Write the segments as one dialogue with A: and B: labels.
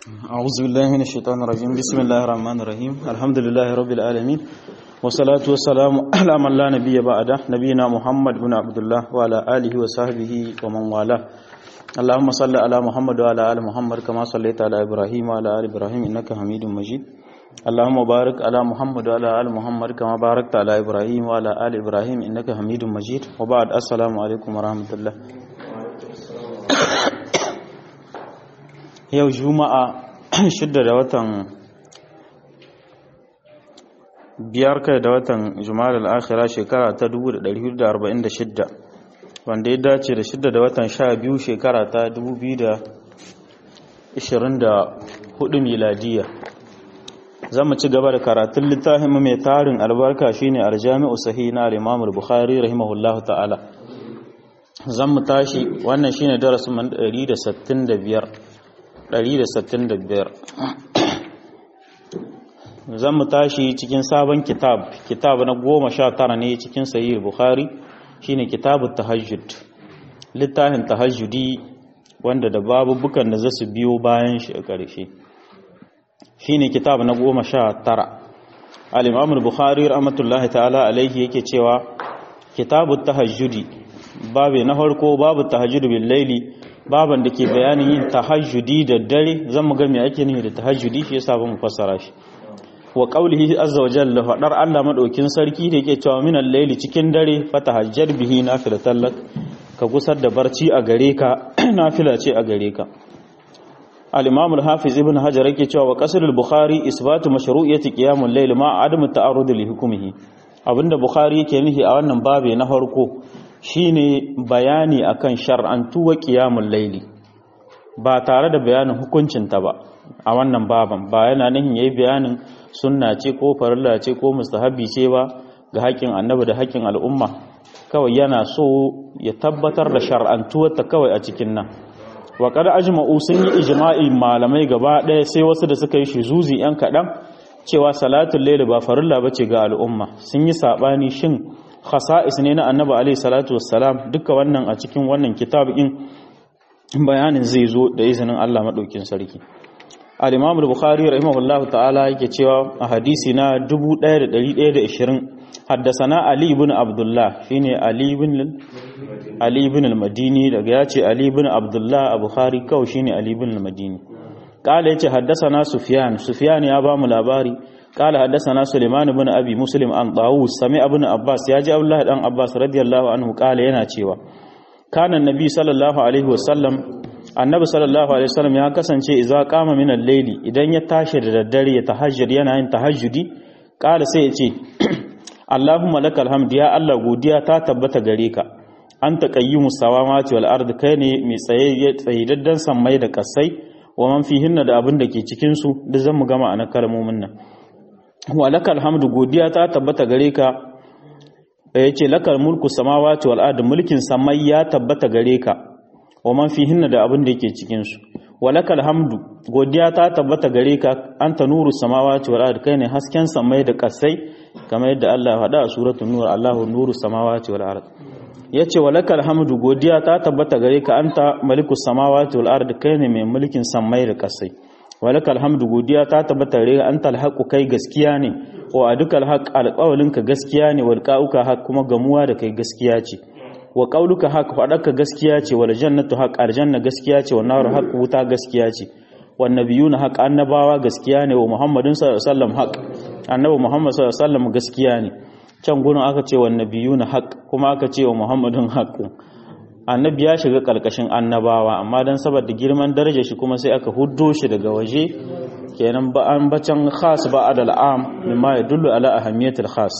A: أعوذ بالله من الشيطان الرجيم بسم الله الرحمن الرحيم الحمد لله رب العالمين والصلاة والسلام على من لا نبي بعده نبينا محمد بن عبد الله وعلى آله وصحبه ومن والاه اللهم صل على محمد وعلى آل محمد كما صليت على إبراهيم وعلى آل إبراهيم إنك حميد مجيد اللهم بارك على محمد وعلى آل محمد كما باركت على إبراهيم وعلى آل إبراهيم إنك حميد مجيد وبعد السلام عليكم ورحمة الله yau juma'a shidda da watan biyar kai da watan juma'ar al'akhira shekara ta 1446 wanda ya dace da shidda da watan sha biyu shekara ta 2024 miladiya za mu ci gaba da karatun littafin mai tarin albarka shine aljami'u sahi na al-imamul bukhari rahimahullahu ta'ala zan mu tashi wannan shine darasin 165 165 zan mu tashi cikin sabon kitab kitab na goma sha tara ne cikin sahih bukhari shine kitabu tahajjud littafin tahajjudi wanda da babu bukan da zasu biyo bayan shi a ƙarshe shine kitab na goma sha tara al-imam al-bukhari rahmatullahi ta'ala alaihi yake cewa kitabu tahajjudi babu na farko babu tahajjud bil laili baban da ke bayanin yin tahajjudi da dare zan mu ga me ake nufi da tahajjudi shi yasa ba mu fassara shi wa qawlihi azza wa jalla fadar Allah madaukin sarki da yake cewa minal layli cikin dare fatahajjar bihi nafilatan lak ka gusar da barci a gare ka nafila ce a gare ka al-imam al-hafiz ibn hajar yake cewa wa qasr al-bukhari isbatu mashru'iyyati qiyamul layl ma adamu ta'arrud li hukmihi abinda bukhari yake nufi a wannan babe na farko shine bayani akan shar'antuwa qiyamul layli ba tare da bayanin hukuncinta ba a wannan baban ba yana nihin yayi bayanin sunna ce ko farilla ce ko mustahabi ce ba ga haƙƙin annabi da haƙƙin al'umma kawai yana so ya tabbatar da shar'antuwar ta kawai a cikin nan wa qad ajma'u sun yi ijma'i malamai gaba ɗaya sai wasu da suka yi shuzuzi yan kaɗan cewa salatul layl ba farilla bace ga al'umma sun yi sabani shin khasa'is ne na annabi alaihi salatu wassalam duka wannan a cikin wannan kitabin bayanin zai zo da izinin Allah madaukin sarki al-imam al-bukhari rahimahullahu ta'ala yake cewa a hadisi na 1120 haddasana ali ibn abdullah shine ali ibn ali ibn al-madini daga yace ali ibn abdullah a bukhari kawai shine ali ibn al-madini kala yace haddasana sufyan sufyan ya ba mu labari قال حدثنا سليمان بن ابي مسلم عن طاووس سمع ابن عباس ياجي الله دان عباس رضي الله عنه قال yana cewa kana annabi sallallahu alaihi wasallam annabi sallallahu alaihi wasallam ya kasance idza qama min al-layli idan ya tashi da daddare ya tahajjud yana yin tahajjudi qala sai ya ce Allahumma lakal hamd ya Allah godiya ta tabbata gare ka anta qayyimus samawati wal ard kai ne mai tsaye tsayidaddan sammai da kasai wa man fihinna da abin da ke cikin su duk zan mu gama anan kalmomin nan wa lakal hamdu godiya ta tabbata gare ka yace lakal mulku samawati wal ard mulkin samai ya tabbata gare ka wa man fihinna da abin da yake cikin su wa lakal hamdu godiya ta tabbata gare ka anta nuru samawati wal ard kai ne hasken samai da kasai kamar yadda Allah ya faɗa a suratul nur Allahu nuru samawati wal ard yace wa lakal hamdu godiya ta tabbata gare ka anta malikus samawati wal ard kai ne mai mulkin samai da kasai walaka alhamdu godiya ta tabbata gare ka anta alhaqu kai gaskiya ne wa aduka alhaq alqawlinka gaskiya ne wal qauka haq kuma gamuwa da kai gaskiya ce wa qauluka haq fadaka gaskiya ce wal jannatu haq aljanna gaskiya ce wan naru haq wuta gaskiya ce wan nabiyuna haq annabawa gaskiya ne wa muhammadin sallallahu alaihi wasallam haq annabi muhammad sallallahu alaihi wasallam gaskiya ne can gurin aka ce wan nabiyuna haq kuma aka ce wa muhammadin haq annabi ya shiga karkashin annabawa amma dan saboda girman darajar shi kuma sai aka huddo shi daga waje kenan ba an bacan khas ba adal am mimma yadullu ala ahamiyatil khas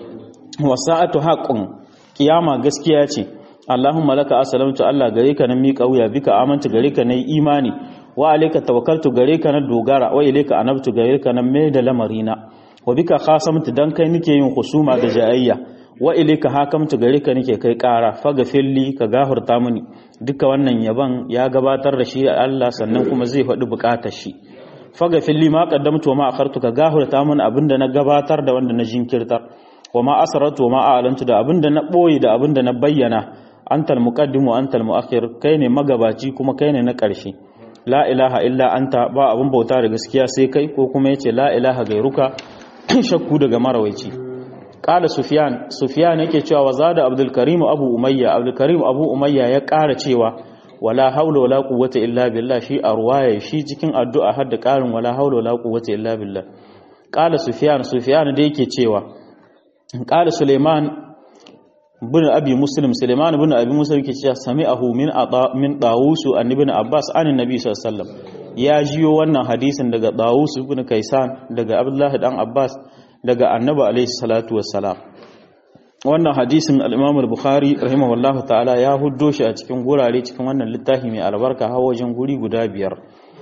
A: wa sa'atu haqqun kiyama gaskiya ce Allahumma laka aslamtu Allah gare ka na miƙa wuya bika amantu gare ka na imani wa alayka tawakkaltu gare ka na dogara wa ilayka anabtu gare ka na mai da lamarina wa bika khasamtu dan kai nake yin husuma da jayayya wa ilika hakamtu gare ka nake kai ƙara faga filli ka gahurta mini duka wannan yaban ya gabatar da shi Allah sannan kuma zai faɗi buƙatar shi faga filli ma qaddamtu wa ma akhartu ka gahurta mini abinda na gabatar da wanda na jinkirtar wa ma asrartu wa ma a'lantu da abinda na boye da abinda na bayyana antal muqaddim wa antal muakhir kai ne magabaci kuma kai ne na ƙarshe la ilaha illa anta ba abun bauta da gaskiya sai kai ko kuma yace la ilaha gairuka shakku daga marawaici qala sufyan sufyan yake cewa wa zada abdul karim abu umayya abdul karim abu umayya ya ƙara cewa wala haula wala quwwata illa billah shi a ruwaya shi cikin addu'a har da ƙarin wala haula wala quwwata illa billah qala sufyan sufyan da yake cewa qala suleiman bin abi muslim suleiman bin abi muslim yake cewa sami'ahu min ata min dawus an ibn abbas an annabi sallallahu alaihi wasallam ya jiyo wannan hadisin daga dawus ibn kaisan daga abdullahi dan abbas daga annabi alaihi salatu wassalam wannan hadisin al-imam al-bukhari rahimahullahu ta'ala ya huddo shi a cikin gurare cikin wannan littafi mai albarka har wajen guri guda biyar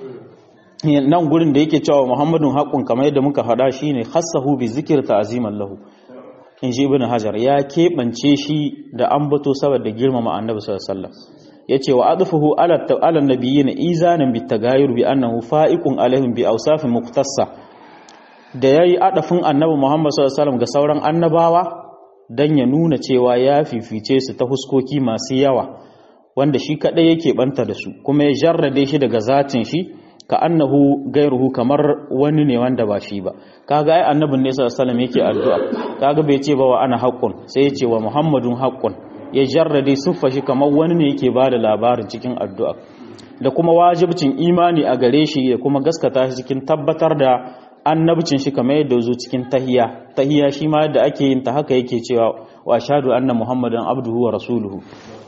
A: nan gurin da yake cewa muhammadun haqqun kamar yadda muka faɗa shine khassahu bi zikr ta'ziman lahu in ji ibn hajar ya keɓance shi da ambato saboda girmama annabi sallallahu alaihi wasallam yace wa adfuhu ala ala nabiyina izanan bit tagayur bi annahu fa'iqun alaihim bi awsafin muqtassa da yayi adafin annabi muhammad sallallahu alaihi wasallam ga sauran annabawa dan ya nuna cewa ya fifice su ta huskoki masu yawa wanda shi kadai yake banta da su kuma ya jarrade shi daga zatin shi ka annahu gairuhu kamar wani ne wanda ba shi ba kaga ai annabin ne sallallahu alaihi yake addu'a kaga bai ce ba wa ana haqqun sai ya ce wa muhammadun haqqun ya jarrade siffa shi kamar wani ne yake ba da labarin cikin addu'a da kuma wajibcin imani a gare shi ya kuma gaskata shi cikin tabbatar da annabcin shi kamar yadda zo cikin tahiya tahiya shi ma yadda ake yin ta haka yake cewa wa ashhadu anna muhammadan abduhu wa rasuluhu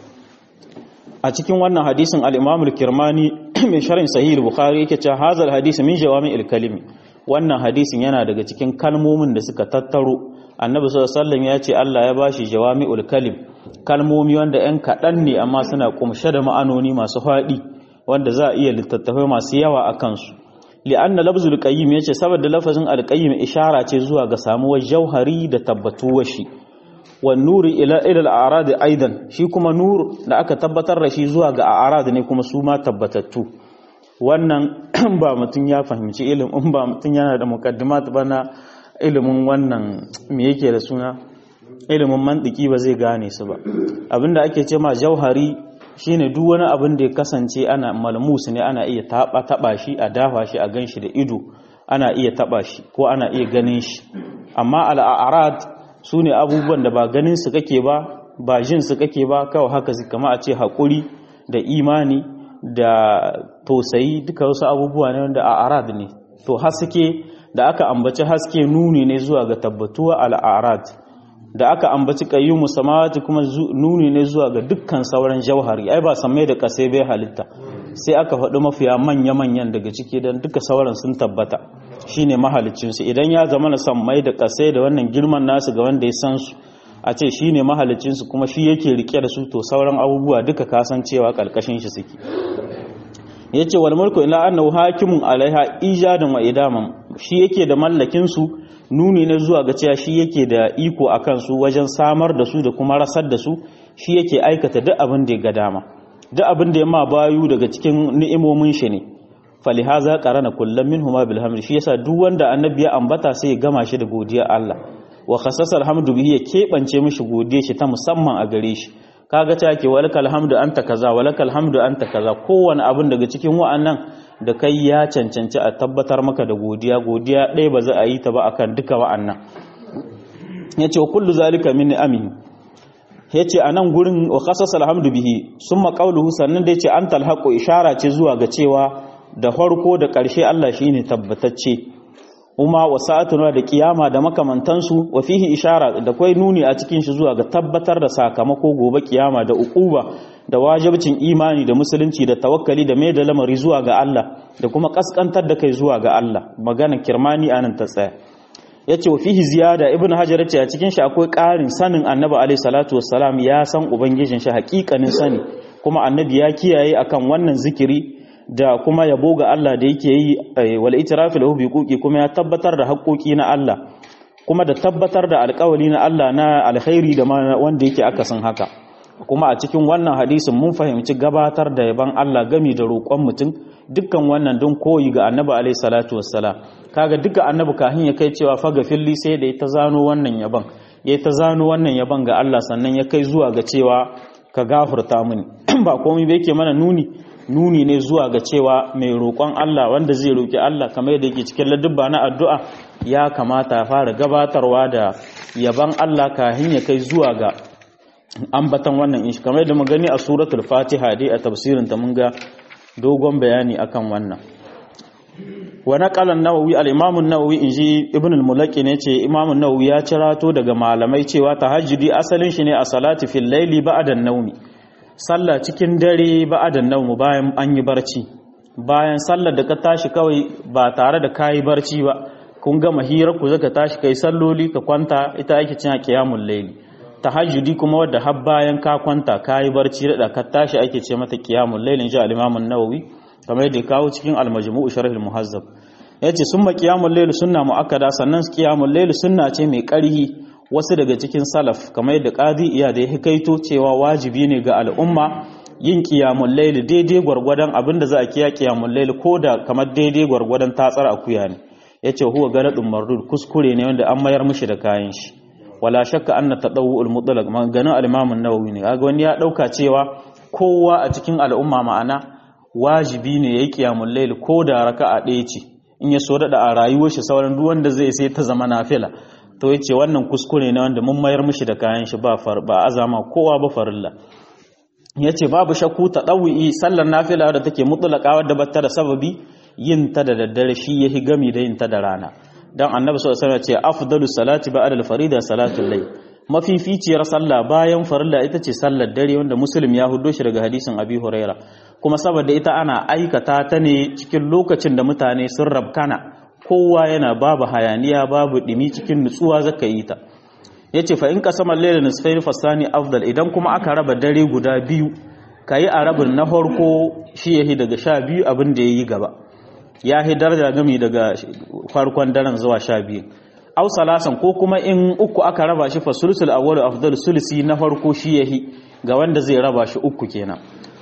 A: a cikin wannan hadisin al-Imam al-Kirmani mai sharhin Sahih al-Bukhari yake cewa hazal hadisi min jawami al-kalimi wannan hadisin yana daga cikin kalmomin da suka tattaro Annabi sallallahu alaihi wasallam ya ce Allah ya bashi jawami al-kalim kalmomi wanda ɗan kaɗan ne amma suna kumshe da ma'anoni masu faɗi wanda za a iya littattafai masu yawa a kansu li'anna lafzul qayyim yace saboda lafazin al-qayyim ishara ce zuwa ga samuwar jauhari da tabbatuwar shi wan nuri ila ila al-a'rad aidan shi kuma nur da aka tabbatar da shi zuwa ga a'rad ne kuma su ma tabbatattu wannan ba mutun ya fahimci ilimin ba mutun yana da muqaddimat bana ilimin wannan me yake da suna ilimin mantiki ba zai gane su ba abinda ake ce ma jauhari shine duk wani abin da ya kasance ana malmus ne ana iya taba taba shi a dafa shi a ganshi da ido ana iya taba shi ko ana iya ganin shi amma al-a'rad su ne abubuwan da ba ganin su kake ba ba jin su kake ba kawai haka su kama a ce haƙuri da imani da tausayi duka wasu abubuwa ne wanda a arad ne to haske da aka ambaci haske nuni ne zuwa ga tabbatuwa al'arad da aka ambaci qayyumu samawati kuma nuni ne zuwa ga dukkan sauran jauhari ai ba samai da kasai bai halitta sai aka faɗi mafiya manya-manyan daga ciki don duka sauran sun tabbata shine mahalicinsu idan ya zama na sammai da kasai da wannan girman nasu ga wanda ya san su a ce shine mahalicinsu kuma shi yake rike da su to sauran abubuwa duka kasancewa karkashin shi suke yace wal mulku ila annahu hakimun alaiha ijadan wa idaman shi yake da mallakin su nuni ne zuwa ga cewa shi yake da iko akan su wajen samar da su da kuma rasar da su shi yake aikata duk abin da ya ga dama duk abin da ya ma bayu daga cikin ni'imomin shi ne falihaza qarana kullum minhuma bil hamd shi yasa duk wanda annabi ya ambata sai ya gama shi da godiya Allah wa khassasa alhamdu bihi ya kebance mishi godiya shi ta musamman a gare shi kaga ta ke walakal hamdu anta kaza walakal hamdu anta kaza kowane abin daga cikin wa'annan da kai ya cancanci a tabbatar maka da godiya godiya ɗaya ba za a yi ta ba akan duka wa'annan yace kullu zalika min amin yace anan gurin wa khassasa alhamdu bihi summa qawluhu sannan da yace antal haqu ishara ce zuwa ga cewa da farko da ƙarshe Allah shine tabbatacce kuma wasa'atuna da kiyama da makamantansu wa fihi ishara da kai nuni a cikin shi zuwa ga tabbatar da sakamako gobe kiyama da uquba da wajibcin imani da musulunci da tawakkali da mai da lamari zuwa ga Allah da kuma kaskantar da kai zuwa ga Allah magana kirmani anan ta tsaya yace wa fihi ziyada ibnu hajar yace a cikin shi akwai ƙarin sanin annabi alaihi salatu wassalam ya san ubangijin shi haƙiƙanin sani kuma annabi ya kiyaye akan wannan zikiri da kuma yabo ga Allah da yake yi wal itirafi lahu biquqi kuma ya tabbatar da haƙoƙi na Allah kuma da tabbatar da alƙawari na Allah na alkhairi da wanda yake akasin haka kuma a cikin wannan hadisin mun fahimci gabatar da yaban Allah gami da roƙon mutum dukkan wannan don koyi ga annabi alaihi salatu wassalam kaga duka annabi kahin ya kai cewa faga filli sai da ya ta zano wannan yaban ya ta zano wannan yaban ga Allah sannan ya kai zuwa ga cewa ka gafurta mini ba komai ba yake mana nuni nuni ne zuwa ga cewa mai roƙon Allah wanda zai roƙi Allah kamar yadda yake cikin ladubba na addu'a ya kamata ya fara gabatarwa da yaban Allah kahin ya kai zuwa ga ambatan wannan inshi kamar yadda mu gani a suratul fatiha dai a tafsirin ta mun ga dogon bayani akan wannan wa naqala an-nawawi al-imam an-nawawi inji ibn al-mulaki ne ce imam an-nawawi ya cirato daga malamai cewa tahajjudi asalin shi ne a salati fil layli ba'da an-nawmi sallah cikin dare ba'da an-nawmi bayan an yi barci bayan sallar da ka tashi kawai ba tare da kayi barci ba kun gama hirar ku zaka tashi kai salloli ka kwanta ita ake cin qiyamul layli tahajjudi kuma wadda har bayan ka kwanta kayi barci da ka tashi ake ce mata qiyamul layl inji al-imam an-nawawi kamar yadda kawo cikin al-majmu' sharh al-muhazzab yace summa qiyamul layl sunna muakkada sannan qiyamul layl sunna ce mai ƙarhi wasu daga cikin salaf kamar yadda qadi iya da ya hikaito cewa wajibi ne ga al'umma yin qiyamul layl daidai gwargwadon abinda za a kiya qiyamul layl koda kamar daidai gwargwadon tatsar akuya ne yace huwa galadun mardud kuskure ne wanda an mayar mishi da kayan shi wala shakka anna tadawwul mutlaq maganin al-imam an-nawawi ne kaga wani ya dauka cewa kowa a cikin al'umma ma'ana wajibi ne yayi qiyamul layl ko da raka'a ɗaya ce in ya so dada a rayuwar shi sauran duk wanda zai sai ta zama nafila to yace wannan kuskure ne wanda mun mayar mishi da kayan shi ba far ba azama kowa ba farilla yace babu shakku tadawwi sallar nafila da take mutlaqa wadda bata da sababi yin ta da daddare shi yahi gami da yin ta da rana dan annabi sallallahu alaihi wasallam ce afdalu salati ba'da al-farida salatul layl mafificiyar sallah bayan farilla ita ce sallar dare wanda muslim ya hudo shi daga hadisin abi huraira kuma saboda ita ana aikata ta ne cikin lokacin da mutane sun rabkana kowa yana babu hayaniya babu dimi cikin nutsuwa zaka yi ta yace fa in qasama al-layl nisfayn fasani afdal idan kuma aka raba dare guda biyu kayi a rabin na farko shi yahi daga sha biyu abin da yayi gaba ya hi daraja gami daga farkon daren zuwa sha biyu au salasan ko kuma in uku aka raba shi fa sulusul awwalu afdal sulusi na farko shi yahi ga wanda zai raba shi uku kenan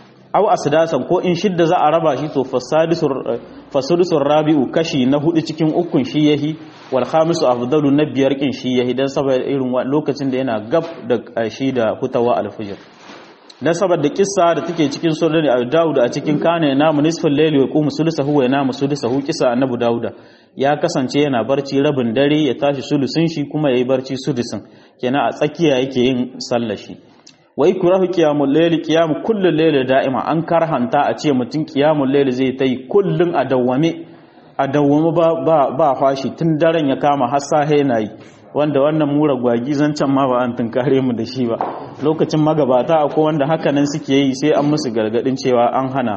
A: au asdasan ko in shidda za a raba shi to fasadisur fasulusul rabi'u kashi na hudu cikin ukun shi yahi wal khamisu afdalu na biyar kin shi yahi dan saboda irin lokacin da yana gab da shi da hutawa alfijir dan saboda kissa da take cikin sunan Abu Dawud a cikin kana yana nisfal layli wa qumu sulusahu wa yana sulusahu kissa annabi Dawud ya kasance yana barci rabin dare ya tashi sulusin shi kuma yayi barci sudusin kenan a tsakiya yake yin sallar shi wai kurahu qiyamul layli qiyam kullul layli da'ima an karhanta a ce mutum qiyamul layli zai tai kullun a dawwame a dawwame ba ba ba fashi tun daren ya kama har sahe yi wanda wannan mura gwagi zancen ma ba an tunkare mu da shi ba lokacin magabata akwai wanda hakanan suke yi sai an musu gargadin cewa an hana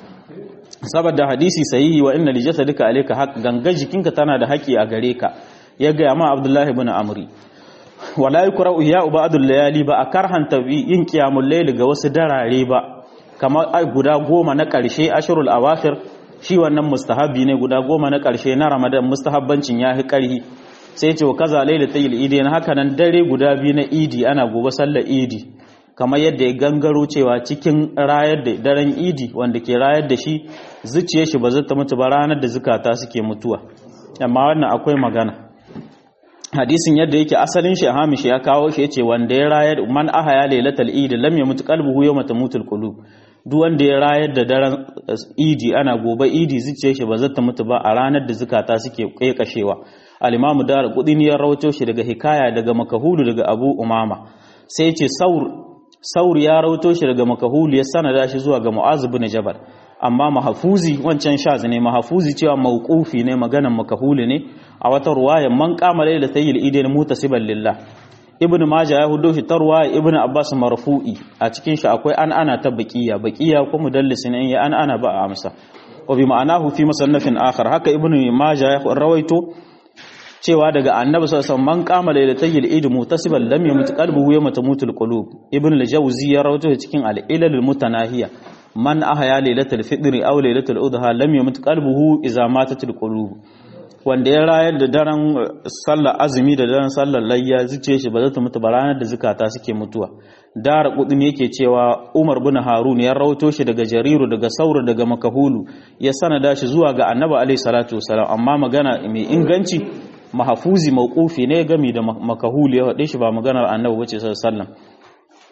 A: saboda hadisi sahihi wa inna lijasadika alayka haq ganga jikinka tana da haƙi a gare ka ya ga ma Abdullahi ibn Amri wala yukra'u ya ba'dul layali ba a karhanta yin qiyamul layl ga wasu darare ba kamar guda goma na ƙarshe ashrul awakhir shi wannan mustahabi ne guda goma na ƙarshe na Ramadan mustahabbancin yahi ƙarhi sai ce wa kaza lailatul idi na haka nan dare guda biyu na idi ana gobe sallar idi kamar yadda ya gangaro cewa cikin rayar da daren idi wanda ke rayar da shi zuciye shi ba zata mutu ba ranar da zukata suke mutuwa amma wannan akwai magana hadisin yadda yake asalin shi hamish ya kawo shi yace wanda ya rayar man ahaya lailatul idi lam yamut qalbuhu yawma tamutul qulub duk wanda ya rayar da daren idi ana gobe idi zuciye shi ba zata mutu ba a ranar da zukata suke kaikashewa al-imamu dar kudini ya rawato shi daga hikaya daga makahulu daga abu umama sai ce saur saur ya rawato shi daga makahulu ya sanada shi zuwa ga mu'az ibn jabal amma mahafuzi wancan shaz ne mahafuzi cewa mauqufi ne maganan makahulu ne a wata ruwaya man qama lailatayil idain mutasiban lillah ibn majah ya hudo shi ta ruwaya ibn abbas marfu'i a cikin shi akwai an ana ta baqiya baqiya ko mudallis ne ya an ana ba a amsa wa bi ma'anahu fi musannafin akhar haka ibn majah ya rawaito cewa daga annabi sallallahu alaihi wasallam man qama lailatayil eid mutasiban lam yamut qalbuhu yawma tamutul qulub ibn al-jawzi ya rawaito cikin al-ilal mutanahiya man ahya lailatul fitr aw lailatul udha lam yamut qalbuhu idza matatul qulub wanda ya rayar da daren sallar azumi da daren sallar layya zuciye shi ba za ta mutu ba ranar da zukata suke mutuwa dara kudin yake cewa Umar bin Harun ya rawato shi daga Jariru daga Saur daga Makahulu ya sanada shi zuwa ga Annabi alaihi salatu wasalam amma magana mai inganci mahafuzi mauqufi ne gami da makahuli ya faɗe shi ba maganar annabi bace sallallahu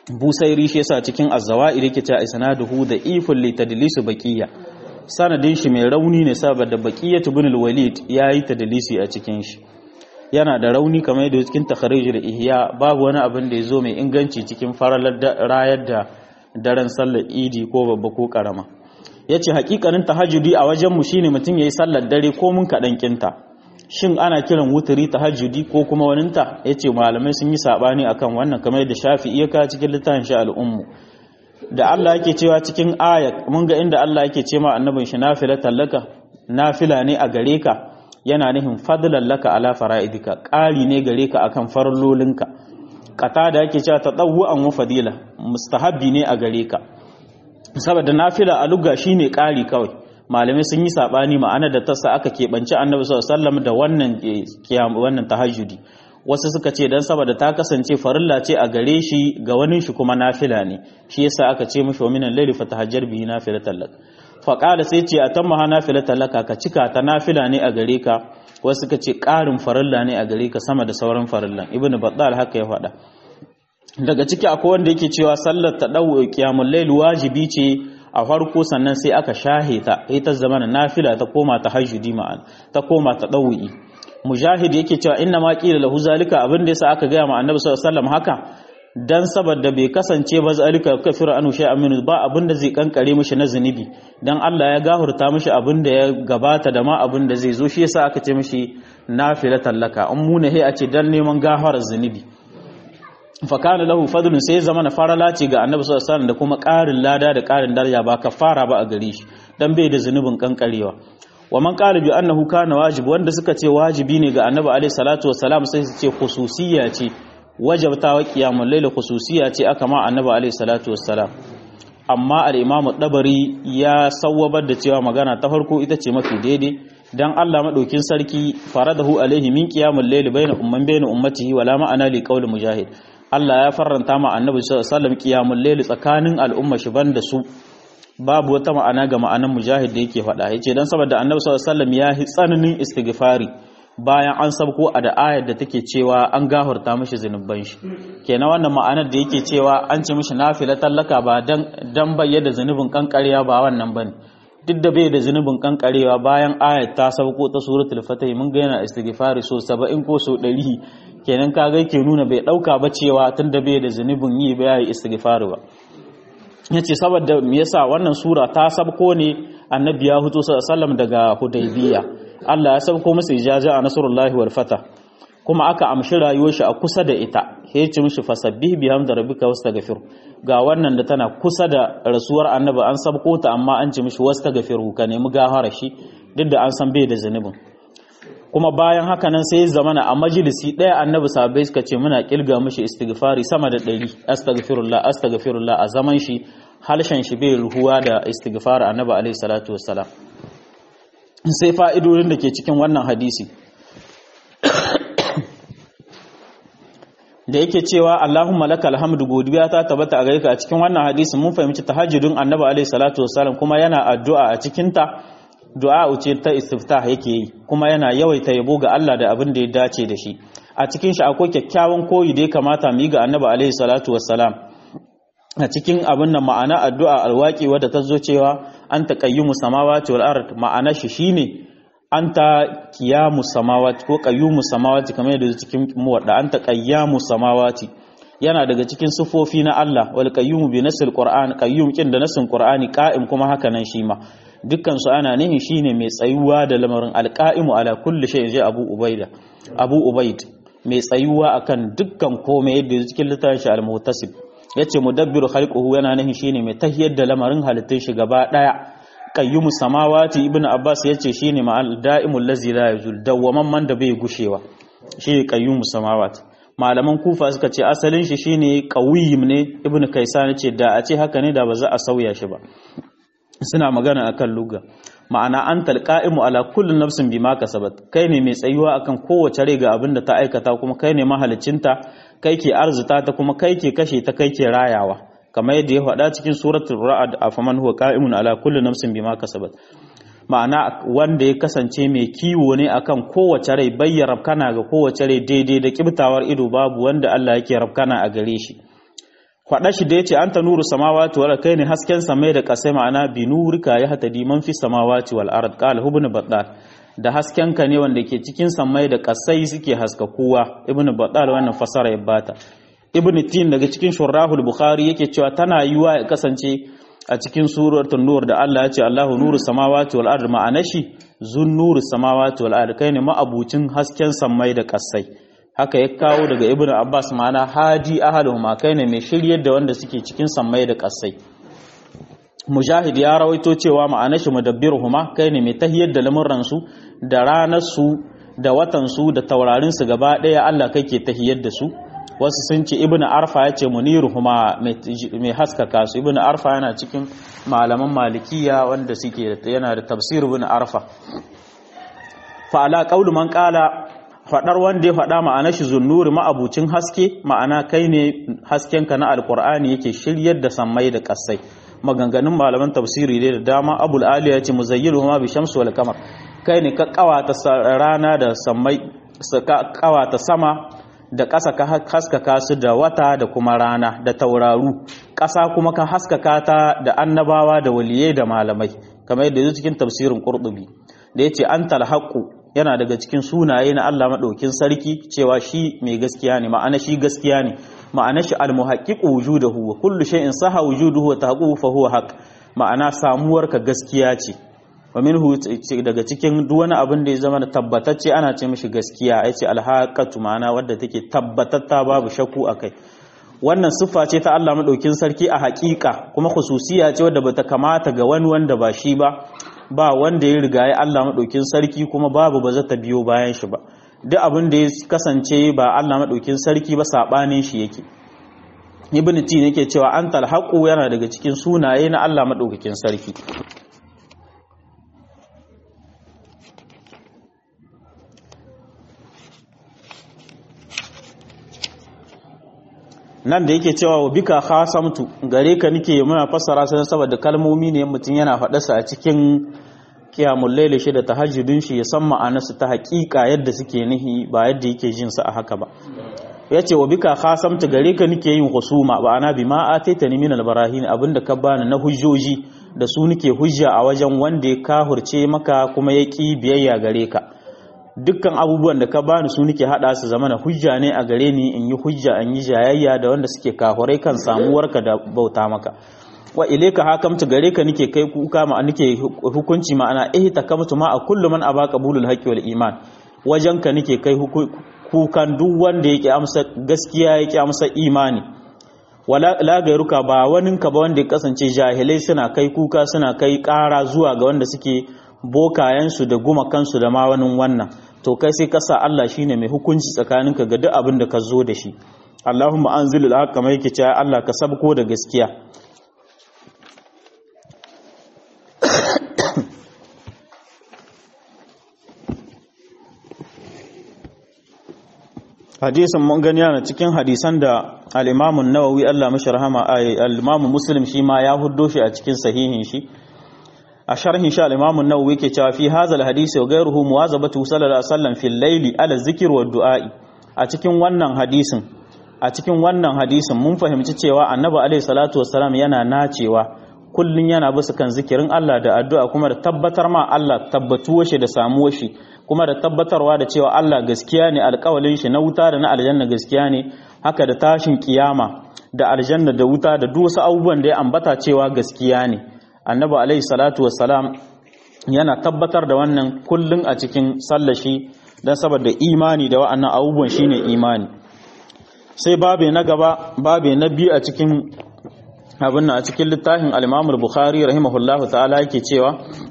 A: busairi shi yasa cikin az-zawaid yake cewa isnaduhu da iful li tadlisu baqiya sanadin shi mai rauni ne saboda baqiyatu ibn al-walid yayi tadlisi a cikin shi yana da rauni kamar yadda cikin takharij da ihya babu wani abin da yazo mai inganci cikin faralar rayar da daren sallar idi ko babba ko karama yace hakikanin tahajjudi a wajen mu shine mutum yayi sallar dare ko mun kadan kinta shin ana kiran wuturi tahajjudi ko kuma waninta yace malamai sun yi sabani akan wannan kamar yadda Shafi'i ya ka cikin littafin shi al-ummu da Allah yake cewa cikin aya mun ga inda Allah yake ce ma annabin shi nafila tallaka nafila ne a gare ka yana nihin fadlan laka ala fara'idika ƙari ne gare ka akan farlolinka kata da yake cewa tadawwu'an wa fadila mustahabbi ne a gare ka saboda nafila a lugha shine ƙari kawai malamai sun yi sabani ma'ana da tasa aka keɓance annabi sallallahu alaihi wasallam da wannan kiyam wannan tahajjudi wasu suka ce dan saboda ta kasance farilla ce a gare shi ga wani shi kuma nafila ne shi yasa aka ce mishi wa minan layli fatahajjar bihi nafilatan lak fa qala sai ce atamma ha nafilatan laka ka cika ta nafila ne a gare ka wasu suka ce ƙarin farilla ne a gare ka sama da sauran farillan ibnu battal haka ya faɗa daga ciki akwai wanda yake cewa sallar tadawu qiyamul layl wajibi ce a farko sannan sai aka shahe ta ita zamana nafila ta koma tahajjudi ma'an ta koma tadawwi mujahid yake cewa inna ma qila lahu zalika abin da yasa aka gaya ma annabi sallallahu alaihi wasallam haka dan saboda bai kasance ba zalika kafir anu shay'an min ba abin da zai kankare mishi na zunubi dan Allah ya gahurta mishi abin da ya gabata da ma abin da zai zo shi yasa aka ce mishi nafilatan laka an muna he a ce dan neman gafarar zunubi fa kana lahu fadlun sai zama na farala ce ga annabi sallallahu alaihi wasallam da kuma ƙarin lada da ƙarin daraja ba kafara ba a gare shi dan bai da zunubin kankarewa wa man qala bi annahu kana wajib wanda suka ce wajibi ne ga annabi alaihi salatu wassalam sai su ce khususiyya ce wajabtawa qiyamul layl khususiyya ce aka ma annabi alaihi salatu wassalam amma al-imamu dabari ya sawwabar da cewa magana ta farko ita ce mafi daidai dan Allah madaukin sarki faradahu alaihi min qiyamul layl bayna umman bayna ummatihi wala ma'ana li qawli mujahid Allah ya farranta ma annabi sallallahu alaihi wasallam qiyamul layl tsakanin al'umma shi banda su babu wata ma'ana ga ma'anan mujahid da yake faɗa yace dan saboda annabi sallallahu alaihi wasallam ya yi tsananin istighfari bayan an sabko a da ayar da take cewa an gahurta mishi zunuban shi kenan wannan ma'anar da yake cewa an ce mishi nafila tallaka ba dan dan bayyana zunubin kankarewa ba wannan bane duk da bai da zunubin kankarewa bayan ayar ta sabko ta suratul fatih mun ga yana istighfari so 70 ko so 100 kenan kaga yake nuna bai dauka ba cewa tunda bai da zunubin yi ba yayi istighfari ba yace saboda me yasa wannan sura ta sabko ne annabi ya huto sallallahu daga hudaybiya Allah ya sabko masa ijaza a nasrullahi wal fata kuma aka amshi rayuwar shi a kusa da ita ya ce mishi fasabbih bihamdi rabbika wastaghfir ga wannan da tana kusa da rasuwar annabi an sabko ta amma an ce mishi wastaghfiru ka nemi gafara shi duk da an san bai da zunubin kuma bayan haka nan sai zamana a majalisi ɗaya annabi sahabbai suka ce muna kilga mishi istighfari sama da ɗari astaghfirullah astaghfirullah a zaman shi halshen shi bai ruhuwa da istighfar annabi alaihi salatu wassalam sai fa'idodin da ke cikin wannan hadisi da yake cewa Allahumma lakal hamdu godiya ta tabbata a gare ka a cikin wannan hadisi mun fahimci tahajjudin annabi alaihi salatu wassalam kuma yana addu'a a cikin ta du'a ce ta istiftah yake yi kuma yana yawaita yabo ga Allah da abin da ya dace da shi a cikin shi akwai kyakkyawan koyi da ya kamata mu yi ga annabi alaihi salatu wassalam a cikin abin nan ma'ana addu'a alwaki wadda ta zo cewa an taqayyumu samawati wal ard ma'ana shi shine anta qiyamu samawati ko qayyumu samawati kamar yadda cikin muwadda anta qayyamu samawati yana daga cikin sufofi na Allah wal qayyumu bi nasil qur'an qayyum kin da nasin qur'ani qa'im kuma haka nan shi ma dukkan su ana nihin shine mai tsayuwa da lamarin alqa'imu ala kulli shay'in ji abu ubaida abu ubaid mai tsayuwa akan dukkan komai yadda cikin littafin shi al-muhtasib yace mudabbiru khalquhu yana nihin shine mai tahiyar da lamarin halittun shi gaba daya qayyumu samawati ibnu abbas yace shine ma'al da'imul ladzi la yazul dawwaman man da bai gushewa shine qayyumu samawati malaman kufa suka ce asalin shi shine qawiyim ne ibnu kaisan ce da a ce haka ne da ba za a sauya shi ba suna magana akan lugha ma'ana an talqa'imu ala kulli nafsin bima kasabat kai ne mai tsayuwa akan kowace rai ga abin da ta aikata kuma kai ne mahalicinta kai ke arzuta ta kuma kai ke kashe ta kai ke rayawa kamar yadda ya faɗa cikin suratul ra'd afaman huwa qa'imun ala kulli nafsin bima kasabat ma'ana wanda ya kasance mai kiwo ne akan kowace rai bayyana rabkana ga kowace rai daidai da kibtawar ido babu wanda Allah yake rabkana a gare shi faɗa shi da yace anta nuru samawati wal kai ne hasken samai da kasai ma'ana bi nurika ya hatadi man fi samawati wal ard qala ibn battal da hasken ka ne wanda ke cikin samai da kasai suke haska kowa ibn battal wannan fasara ya bata ibn tin daga cikin shurrahul bukhari yake cewa tana yiwa ya kasance a cikin suratul nur da Allah ya ce Allahu nuru samawati wal ard ma'ana shi zun nuru samawati wal ard kai ne ma'abucin hasken samai da kasai haka ya kawo daga ibn abbas ma'ana hadi ahaluhuma kai ne mai shiryar da wanda suke cikin sammai da kasai mujahid ya rawaito cewa ma'ana shi mudabbiruhuma kai ne mai tahiyar da lamuran su da ranar su da watan su da taurarin su gaba daya Allah kake tahiyar da su wasu sun ce ibn arfa ya ce muniruhuma mai haskaka su ibn arfa yana cikin malaman malikiya wanda suke yana da tafsir ibn arfa fa ala qawlu man qala faɗar wanda ya faɗa ma'ana shi zunnuri ma'abucin haske ma'ana kai ne haskenka na alkur'ani yake shiryar da sammai da ƙasai maganganun malaman tafsiri dai da dama abul ali ya ce muzayyiru ma bi shamsu wal kamar kai ne ka kawata rana da sammai ka kawata sama da ƙasa ka haskaka su da wata da kuma rana da tauraru ƙasa kuma ka haskaka ta da annabawa da waliyai da malamai kamar yadda yake cikin tafsirin qurtubi da yace antal haqqu yana daga cikin sunaye na Allah maɗaukin sarki cewa shi mai gaskiya ne ma'ana shi gaskiya ne ma'ana shi almuhaqqiqu wujudahu wa kullu shay'in saha wujuduhu wa tahaqquhu fa huwa haqq ma'ana samuwarka gaskiya ce wa minhu daga cikin duk wani abin da ya zama tabbatacce ana ce mishi gaskiya yace alhaqatu ma'ana wadda take tabbatatta babu shakku akai wannan siffa ce ta Allah maɗaukin sarki a haƙiƙa kuma khususiya ce wadda bata kamata ga wani wanda ba shi ba ba wanda ya riga ya Allah maɗaukin sarki kuma babu ba za ta biyo bayan shi ba duk abin da ya kasance ba Allah maɗaukin sarki ba saɓanin shi yake ibn tin yake cewa an talhaqu yana daga cikin sunaye na Allah maɗaukakin sarki nan da yake cewa wa bika khasamtu gare ka nike muna fassara sai saboda kalmomi ne mutum yana faɗarsa a cikin kiyamul laili shi da tahajjudin shi ya san ma'anarsu ta haƙiƙa yadda suke nihi ba yadda yake jin su a haka ba yace wa bika khasamtu gare ka nike yin husuma ba ana bi ma ataitani min albarahin abinda ka bani na hujjoji da su nike hujja a wajen wanda ya kahurce maka kuma ya ki biyayya gare ka dukkan abubuwan da ka bani su nake hada su zama na hujja ne a gare ni in yi hujja in yi jayayya da wanda suke kahurai kan samuwarka da bauta maka wa ilaika hakamtu gare ka nake kai kuka ma nake hukunci ma'ana eh takamtu ma a kullu man aba qabulul haqqi wal iman wajen ka nake kai kukan duk wanda yake amsa gaskiya yake amsa imani wala la gairuka ba waninka ba wanda ya kasance jahilai suna kai kuka suna kai ƙara zuwa ga wanda suke bokayensu da gumakansu da ma wani wannan to kai sai kasa Allah shine mai hukunci tsakaninka ga duk abin da ka zo da shi Allahumma anzil al-haqqa mai yake cewa Allah ka sabko da gaskiya hadisin mun gani yana cikin hadisan da al-Imam an-Nawawi Allah mashi rahama al-Imam Muslim shi ma ya huddo shi a cikin sahihin shi a sharhin sha al-Imam an-Nawawi yake cewa fi hadha al-hadisi wa ghayruhu muwazabatu sallallahu alaihi wasallam fil layli ala zikr wa du'a'i a cikin wannan hadisin a cikin wannan hadisin mun fahimci cewa Annabi alaihi salatu wassalam yana nacewa kullun yana bisa kan zikirin Allah da addu'a kuma da tabbatar ma Allah tabbatuwar shi da samuwar shi kuma da tabbatarwa da cewa Allah gaskiya ne alƙawalin shi na wuta da na aljanna gaskiya ne haka da tashin kiyama da aljanna da wuta da duk wasu abubuwan da ya ambata cewa gaskiya ne annabi alaihi salatu wassalam yana tabbatar da wannan kullun a cikin sallashi don saboda imani da wa'annan abubuwan shine imani sai babe na gaba babe na biyu a cikin abin a cikin littafin al-Imam al-Bukhari rahimahullahu ta'ala yake cewa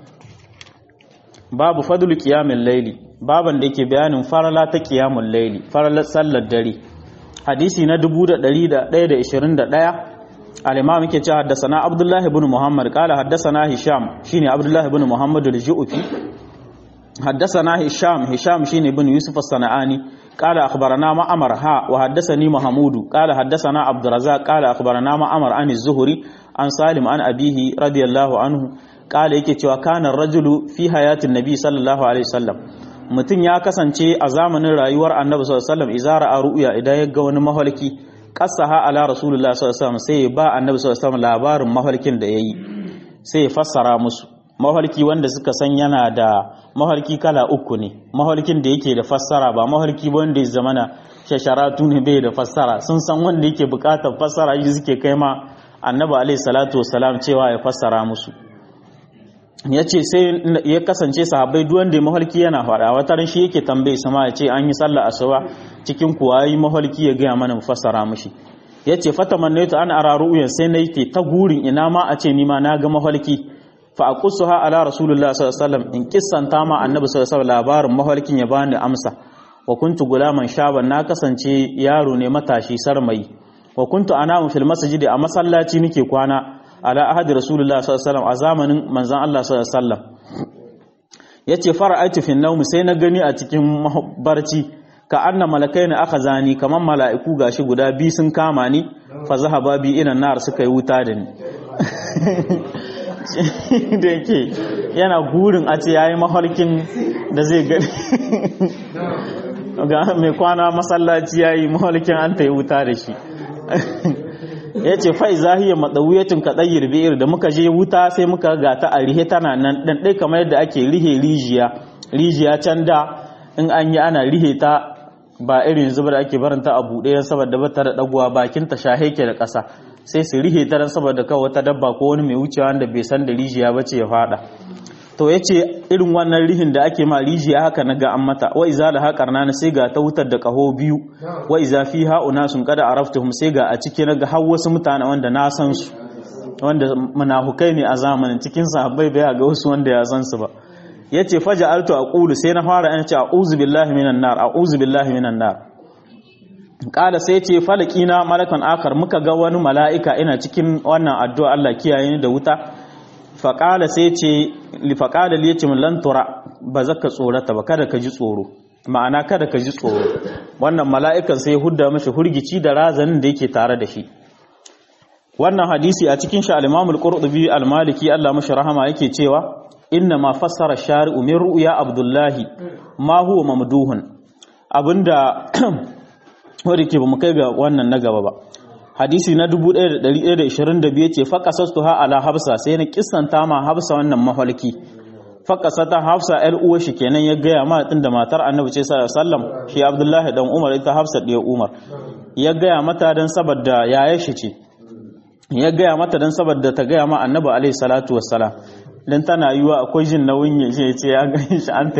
A: babu fadlu qiyamil layli baban da yake bayanin farala ta qiyamul layli faralar sallar dare hadisi na 1121 al-imam yake cewa haddathana abdullahi ibn muhammad qala haddathana hisham shine abdullahi ibn muhammad al-ju'fi haddathana hisham hisham shine ibn yusuf as-sana'ani qala akhbarana ma'amar ha wa haddathani mahmud qala haddathana abdurrazzaq qala akhbarana ma'amar an az-zuhri an salim an abihi radiyallahu anhu qala yake cewa kana ar-rajulu fi hayatin nabi sallallahu alaihi wasallam mutum ya kasance a zamanin rayuwar annabi sallallahu alaihi wasallam izara a ru'ya idan ya ga wani mahalki qasaha ala rasulullah sallallahu alaihi wasallam sai ba annabi sallallahu alaihi wasallam labarin mafarkin da yayi sai ya fassara musu mafarki wanda suka san yana da mafarki kala uku ne mafarkin da yake da fassara ba mafarki ba wanda ya zamana shasharatu ne bai da fassara sun san wanda yake bukatar fassara shi suke kai ma annabi alaihi salatu wasalam cewa ya fassara musu ya ce sai ya kasance sahabbai duk wanda ya mahalki yana faɗa wata ran shi yake tambaye sama ya ce an yi sallah asuba cikin kuwa yi mahalki ya gaya mana mu fassara mushi ya ce fata mannaitu an ara ru'yan sai na yi ta gurin ina ma a ce ni ma na ga mahalki fa aqussuha ala rasulullah sallallahu alaihi wasallam in kissanta ma annabi sallallahu alaihi wasallam labarin mahalkin ya bani amsa wa kuntu gulaman shaban na kasance yaro ne matashi sarmayi wa kuntu anamu fil masjidi a masallaci nake kwana ala ahadi rasulullah sallallahu alaihi wasallam a zamanin manzon Allah sallallahu alaihi wasallam yace fara'aitu fi nawm sai na gani a cikin barci ka anna malakaina akhazani kaman mala'iku gashi guda bi sun kama ni fa zahaba bi ina nar suka yi wuta da ni da yake yana gurin a ce yayi mafarkin da zai gani ga mai kwana masallaci yayi mafarkin an ta yi wuta da shi ya ce fai zahiyar maɗauyatin kaɗayyar biyar da muka je wuta sai muka ga ta a rihe tana nan ɗan ɗai kamar yadda ake rihe rijiya rijiya can da in an yi ana rihe ta ba irin zubar da ake baranta a buɗe saboda ba ta da ɗaguwa bakin ta shahe ke da ƙasa sai su rihe ta saboda kawai wata dabba ko wani mai wucewa wanda bai san da rijiya ba ce ya faɗa to ya ce irin wannan rihin da ake ma rijiya haka na ga an mata wa iza da haƙar na sai ga ta wutar da ƙaho biyu wa iza fi ha'una sun kada a raftuhum sai ga a ciki na ga har wasu mutane wanda na san su wanda munafukai ne a zamanin cikin sahabbai bai ga wasu wanda ya san su ba ya ce faja altu a ƙulu sai na fara yana ce a'udhu billahi minan nar a'udhu billahi minan nar kala sai ce falakina malakan akar muka ga wani mala'ika ina cikin wannan addu'a Allah kiyaye ni da wuta faƙala sai ce lifaƙala liya ce lantura ba za ka tsorata ba kada ka ji tsoro ma'ana kada ka ji tsoro wannan mala'ikan sai hudda mashi hurgici da razanin da yake tare da shi wannan hadisi a cikin shi al-imamul qurtubi al-maliki Allah mashi rahama yake cewa inna ma fassara shari'u min ru'ya abdullahi ma huwa mamduhun abinda wanda ke ba mu kai ga wannan na gaba ba hadisi na 1122 ce faƙasastu ha ala hafsa sai na kissanta ma hafsa wannan mahalki faƙasata hafsa ‘yar uwa shi kenan ya gaya ma tun da matar annabi ce sallam shi abdullahi dan umar ita hafsa ɗaya umar ya gaya mata don saboda yaya shi ce ya gaya mata don saboda ta gaya ma annabi alaihi salatu wassalam don tana yiwa akwai jin nauyin ya ce ya gani shi an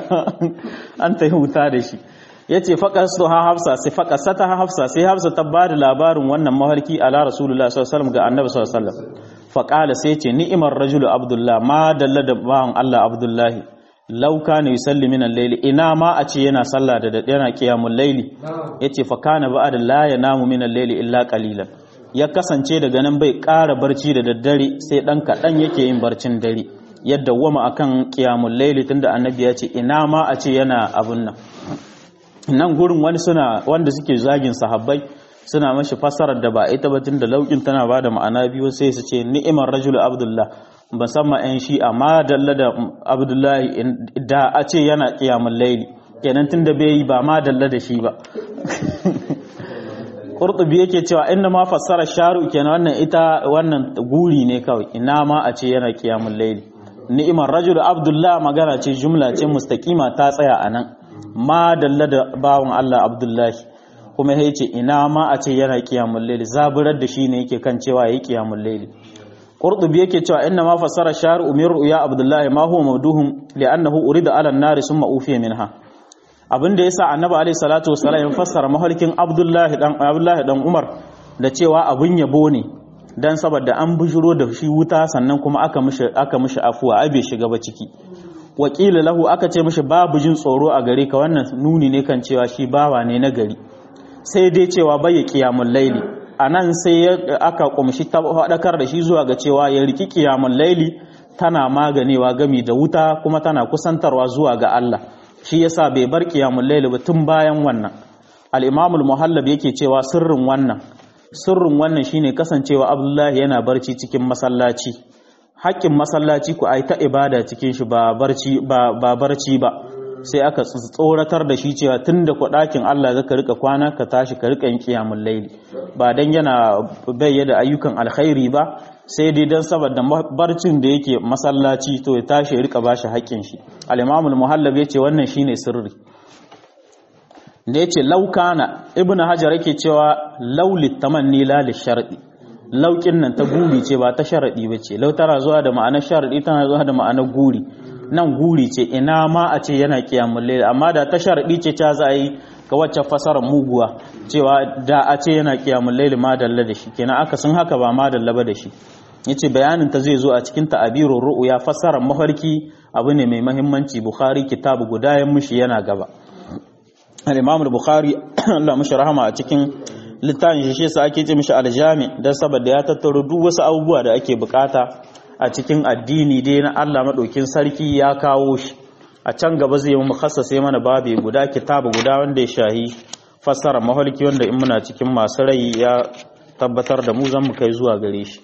A: ta yi wuta da shi ya ce faƙastu ha hafsa sai faƙasata ha hafsa sai hafsa ta ba da labarin wannan mafarki ala rasulullah sallallahu ga annabi sallallahu faƙala sai ce ni'imar rajulu abdullah ma dalla da bawan allah abdullahi lauka ne yusalli min al-layli ina ma a ce yana sallah da dade yana qiyamul layli yace fa kana ba'da la yanamu min al-layli illa qalilan ya kasance daga nan bai ƙara barci da daddare sai dan kaɗan yake yin barcin dare yadda wama akan qiyamul layli tunda annabi ya ce ina ma a ce yana abun nan nan gurin wani suna wanda suke zagin sahabbai suna mashi fasarar da ba ita ba tunda laukin tana ba da ma'ana biyu sai su ce ni'imar rajulu abdullah musamman yan shi amma dalla da abdullahi da a ce yana kiyamun laili kenan tunda bai yi ba ma dalla da shi ba qurtubi yake cewa inna ma fassara sharu kenan wannan ita wannan guri ne kawai ina ma a ce yana kiyamun laili ni'imar rajulu abdullah magana ce jumla ce mustaqima ta tsaya anan ma dalla da bawan Allah Abdullahi kuma ya ce ina ma a ce yana kiyamun laili zaburar da shi ne yake kan cewa yayi kiyamun laili qurtubi yake cewa inna ma fassara shar umir ya Abdullahi ma huwa mawduhum li'annahu urida ala an-nar summa ufiya minha abinda yasa annabi alayhi salatu wassalam ya fassara mahalkin Abdullahi dan Abdullahi dan Umar da cewa abun yabo ne dan saboda an bujuro da shi wuta sannan kuma aka mishi aka mishi afuwa ai bai shiga ba ciki wakila lahu aka ce mishi babu jin tsoro a gare ka wannan nuni ne kan cewa shi bawa ne na gari sai dai cewa bai kiyamul laili anan sai aka kumshi tabbatar da shi zuwa ga cewa ya riki kiyamul laili tana maganewa gami da wuta kuma tana kusantarwa zuwa ga Allah shi yasa bai bar kiyamul laili ba tun bayan wannan al-imam al-muhallab yake cewa sirrin wannan sirrin wannan shine kasancewa Abdullahi yana barci cikin masallaci haƙƙin masallaci ku ai ta ibada cikin shi ba barci ba ba barci ba sai aka tsoratar da shi cewa tun da ɗakin Allah zaka rika kwana ka tashi ka rika yin qiyamul layli ba dan yana bayyana ayyukan alkhairi ba sai dai dan saboda barcin da yake masallaci to ya tashi ya rika bashi haƙƙin shi al-Imam al-Muhallab yace wannan shine sirri da yace laukana ibnu hajar yake cewa laulit tamanni la li shar'i laukin nan ta guri ce ba ta sharadi bace lau tana zuwa da ma'anar sharadi tana zuwa da ma'anar guri nan guri ce ina ma a ce yana kiyamul layl amma da ta sharadi ce ta za yi ga wacce fasarar muguwa cewa da a ce yana kiyamul layl ma dalla da shi kenan aka sun haka ba ma dalla ba da shi yace bayanin ta zai zo a cikin ta'abirur ru'ya fasarar mafarki abu ne mai muhimmanci bukhari kitabu guda ya mushi yana gaba al-imam al-bukhari Allah mushi rahama a cikin littafin shi shi sa ake ce mishi aljami dan saboda ya tattaro duk wasu abubuwa da ake bukata a cikin addini dai na Allah madaukin sarki ya kawo shi a can gaba zai yi mu khassase mana babu guda kitabu guda wanda ya shahi fassara mahalki wanda in muna cikin masu rai ya tabbatar da mu zan mu kai zuwa gare shi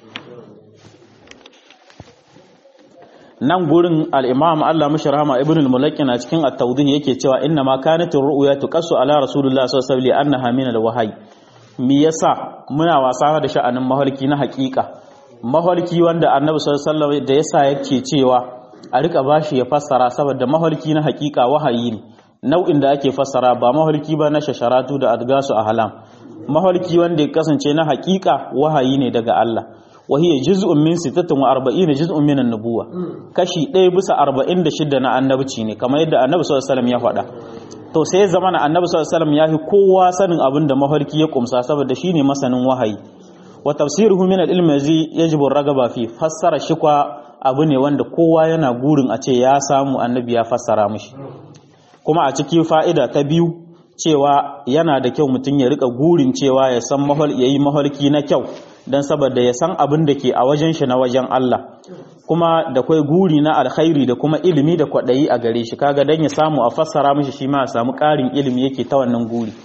A: nan gurin al-imam Allah mushi rahama ibn al-mulakkin a cikin at-tawdih yake cewa inna ma kanat ar-ru'ya tuqassu ala rasulillah sallallahu alaihi wasallam annaha min al-wahyi me yasa muna wasa da sha'anin mahalki na hakika mahalki wanda annabi sallallahu alaihi wasallam da yasa yake cewa a rika bashi ya fassara saboda mahalki na hakika wahayi ne nau'in da ake fassara ba mahalki ba na shasharatu da adgasu a halam mahalki wanda ya kasance na hakika wahayi ne daga Allah وهي جزء من 46 جزء من النبوة kashi ɗaya bisa 46 na annabci ne kamar yadda annabi sallallahu alaihi wasallam ya faɗa to sai zamana annabi sallallahu alaihi wasallam ya fi kowa sanin abin da mafarki ya kumsa saboda shine masanin wahayi wa tafsiruhu min al-ilm yazi yajibu ragaba fi fassara shi kwa abu ne wanda kowa yana gurin a ce ya samu annabi ya fassara mishi kuma a cikin fa'ida ta biyu cewa yana da kyau mutum ya rika gurin cewa ya san mahal yayi mahalki na kyau don saboda ya san abin da ke a wajen shi na wajen Allah kuma da kwai guri na alkhairi da kuma ilimi da kwaɗayi a gare shi kaga don ya samu a fassara mishi shi ma a samu ƙarin ilimi yake ta wannan guri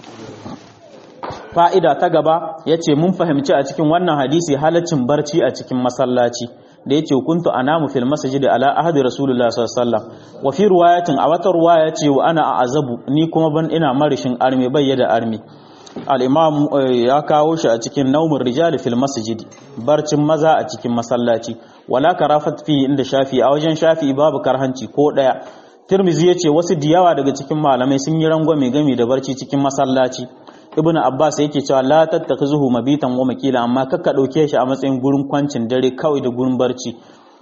A: fa'ida ta gaba ya ce mun fahimci a cikin wannan hadisi halaccin barci a cikin masallaci da ya ce kuntu anamu fil masjid ala ahadi rasulullah sallallahu alaihi wasallam wa fi riwayatin a wata riwaya ce wa ana a azabu ni kuma ban ina marishin armi bayyada armi al'imam ya kawo shi a cikin naumin rijali fil masjidi barcin maza a cikin masallaci wala karafat fi inda shafi a wajen shafi babu karhanci ko daya tirmizi ya ce wasu diyawa daga cikin malamai sun yi rangwame gami da barci cikin masallaci ibn abbas yake cewa la tattakhuzuhu mabitan wa makila amma kakka dauke shi a matsayin gurin kwancin dare kawai da gurin barci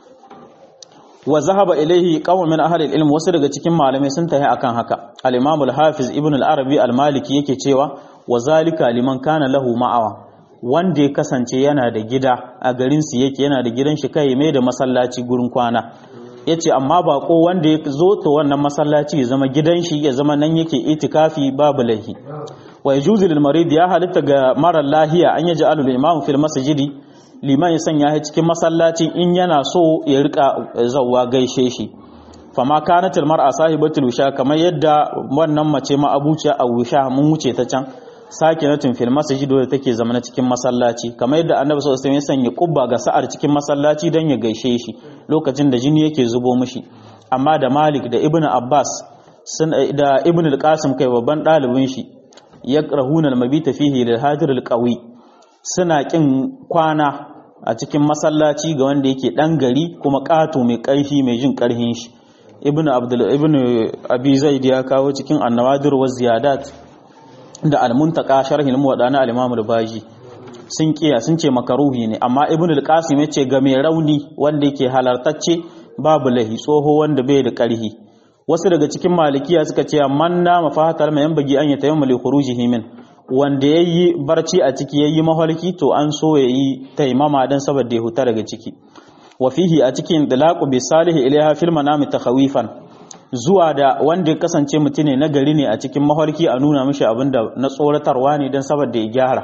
A: wa zahaba ilaihi qawmun min ahli ilm wasu daga cikin malamai sun tahi akan haka al-imam al-hafiz ibn al-arabi al-maliki yake cewa wa zalika liman kana lahu ma'awa wanda ya kasance yana da gida a garin su yake yana da gidan shi kai mai da masallaci gurin kwana yace amma ba ko wanda ya zo to wannan masallaci ya zama gidan shi ya zama nan yake itikafi babu lahi wa yajuzu lil marid ya halitta ga mara lahiya an yaji alul imam fil masjidi liman ya sanya shi cikin masallaci in yana so ya rika zawwa gaishe shi fama kanatil mar'a sahibatul wisha kamar yadda wannan mace ma abuciya a wisha mun wuce ta can sakinatin fil masjid da take zama cikin masallaci kamar yadda annabi sallallahu alaihi wasallam ya sanya kubba ga sa'ar cikin masallaci dan ya gaishe shi lokacin da jini yake zubo mishi amma da Malik da Ibn Abbas sun da Ibn al-Qasim kai babban dalibin shi yakrahuna al-mabita fihi lil hadir al-qawi suna kin kwana a cikin masallaci ga wanda yake dan gari kuma kato mai karfi mai jin karhin shi Ibn Abdul Ibn Abi Zaid ya kawo cikin an-nawadir wa ziyadat da al-muntaka sharhin muwadana al-imam al-baji sun kiya sun ce makaruhi ne amma ibn al-qasim yace ga mai rauni wanda yake halartacce babu lahi tsoho wanda bai da karhi wasu daga cikin malikiya suka ce man na mafahatar mai bagi an yatayyama li khurujihi min wanda yayi barci a ciki yayi mahalki to an so yayi taimama dan saboda ya huta daga ciki wa fihi a cikin dalaqu bi salihi ilaiha fil manami takhawifan zuwa da wanda ya kasance mutum ne na gari ne a cikin mafarki a nuna mishi abin da na tsoratarwa ne don saboda ya gyara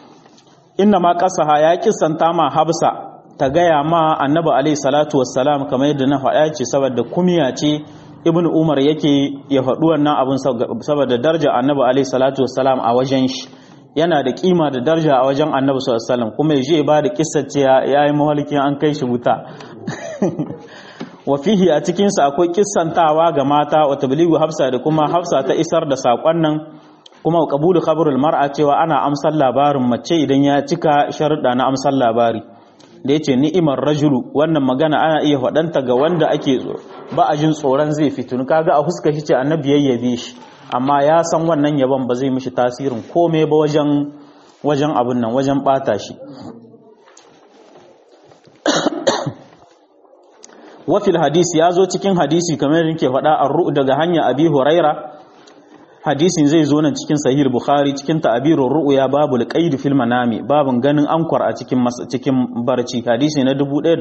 A: inna ma kasaha ya kisanta ma habsa ta gaya ma annabi alaihi salatu wassalam kamar yadda na faɗa ce saboda kumiya ce ibn umar yake ya faɗi wannan abin saboda daraja annabi alaihi salatu wassalam a wajen shi yana da kima da daraja a wajen annabi sallallahu alaihi wasallam kuma ya je ba da kissa ce ya yi mahalkin an kai shi wuta wa fihi a cikin sa akwai kissantawa ga mata wa tabligu hafsa da kuma hafsa ta isar da sakon nan kuma qabulu khabarul mar'a cewa ana amsar labarin mace idan ya cika sharuɗa na amsar labari da yace ni'imar rajulu wannan magana ana iya faɗanta ga wanda ake ba a jin tsoron zai fitun kaga a huska shi ce annabi yayyabe shi amma ya san wannan yabon ba zai mishi tasirin komai ba wajen wajen abin nan wajen bata shi wafil hadisi ya zo cikin hadisi kamar yadda ke faɗa a daga hanya abi huraira hadisin zai zo nan cikin sahih bukhari cikin ta'abirur ru'ya babul qaid fil manami babun ganin ankwar a cikin cikin barci hadisi na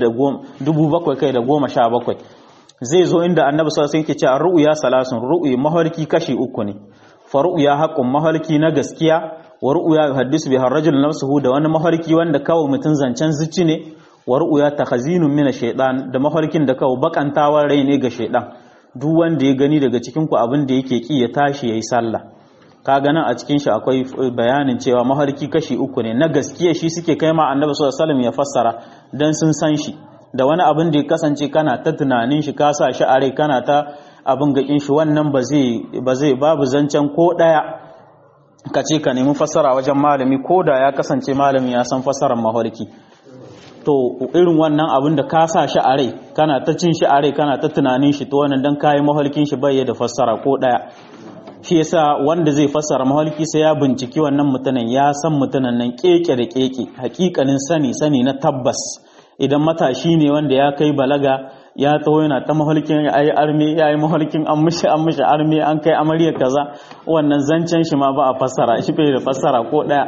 A: 1717 zai zo inda annabi sallallahu alaihi wasallam yake cewa ru'ya salasun ru'yi mahalki kashi uku ne fa ru'ya haqqun mahalki na gaskiya wa ru'ya yuhaddisu biha ar-rajul nafsuhu da wani mahalki wanda kawai mutun zancen zuci ne wa ru'ya takhazinun min ash-shaytan da mahalkin da kawai bakantawar rai ne ga shaytan duk wanda ya gani daga cikin ku abin da yake ki ya tashi yayi sallah kaga nan a cikin shi akwai bayanin cewa mahalki kashi uku ne na gaskiya shi suke kai ma annabi sallallahu alaihi wasallam ya fassara dan sun san shi da wani abin da ya kasance kana ta tunanin shi ka sa shi a rai kana ta abin gakin shi wannan ba zai babu zancen ko daya ka ce ka nemi fassara wajen malami ko da ya kasance malami ya san fassarar mafarki to irin wannan abin da ka sa shi a rai kana ta cin shi a rai kana ta tunanin shi to wannan dan kayi mafarkin shi bai da fassara ko daya shi yasa wanda zai fassara mafarki sai ya binciki wannan mutanen ya san mutanen nan keke da keke hakikanin sani sani na tabbas idan matashi ne wanda ya kai balaga ya taho yana ta mahalkin ya yi arme ya yi mahalkin an mishi an mishi arme an kai amarya kaza wannan zancen shi ma ba a fassara shi bai da fassara ko daya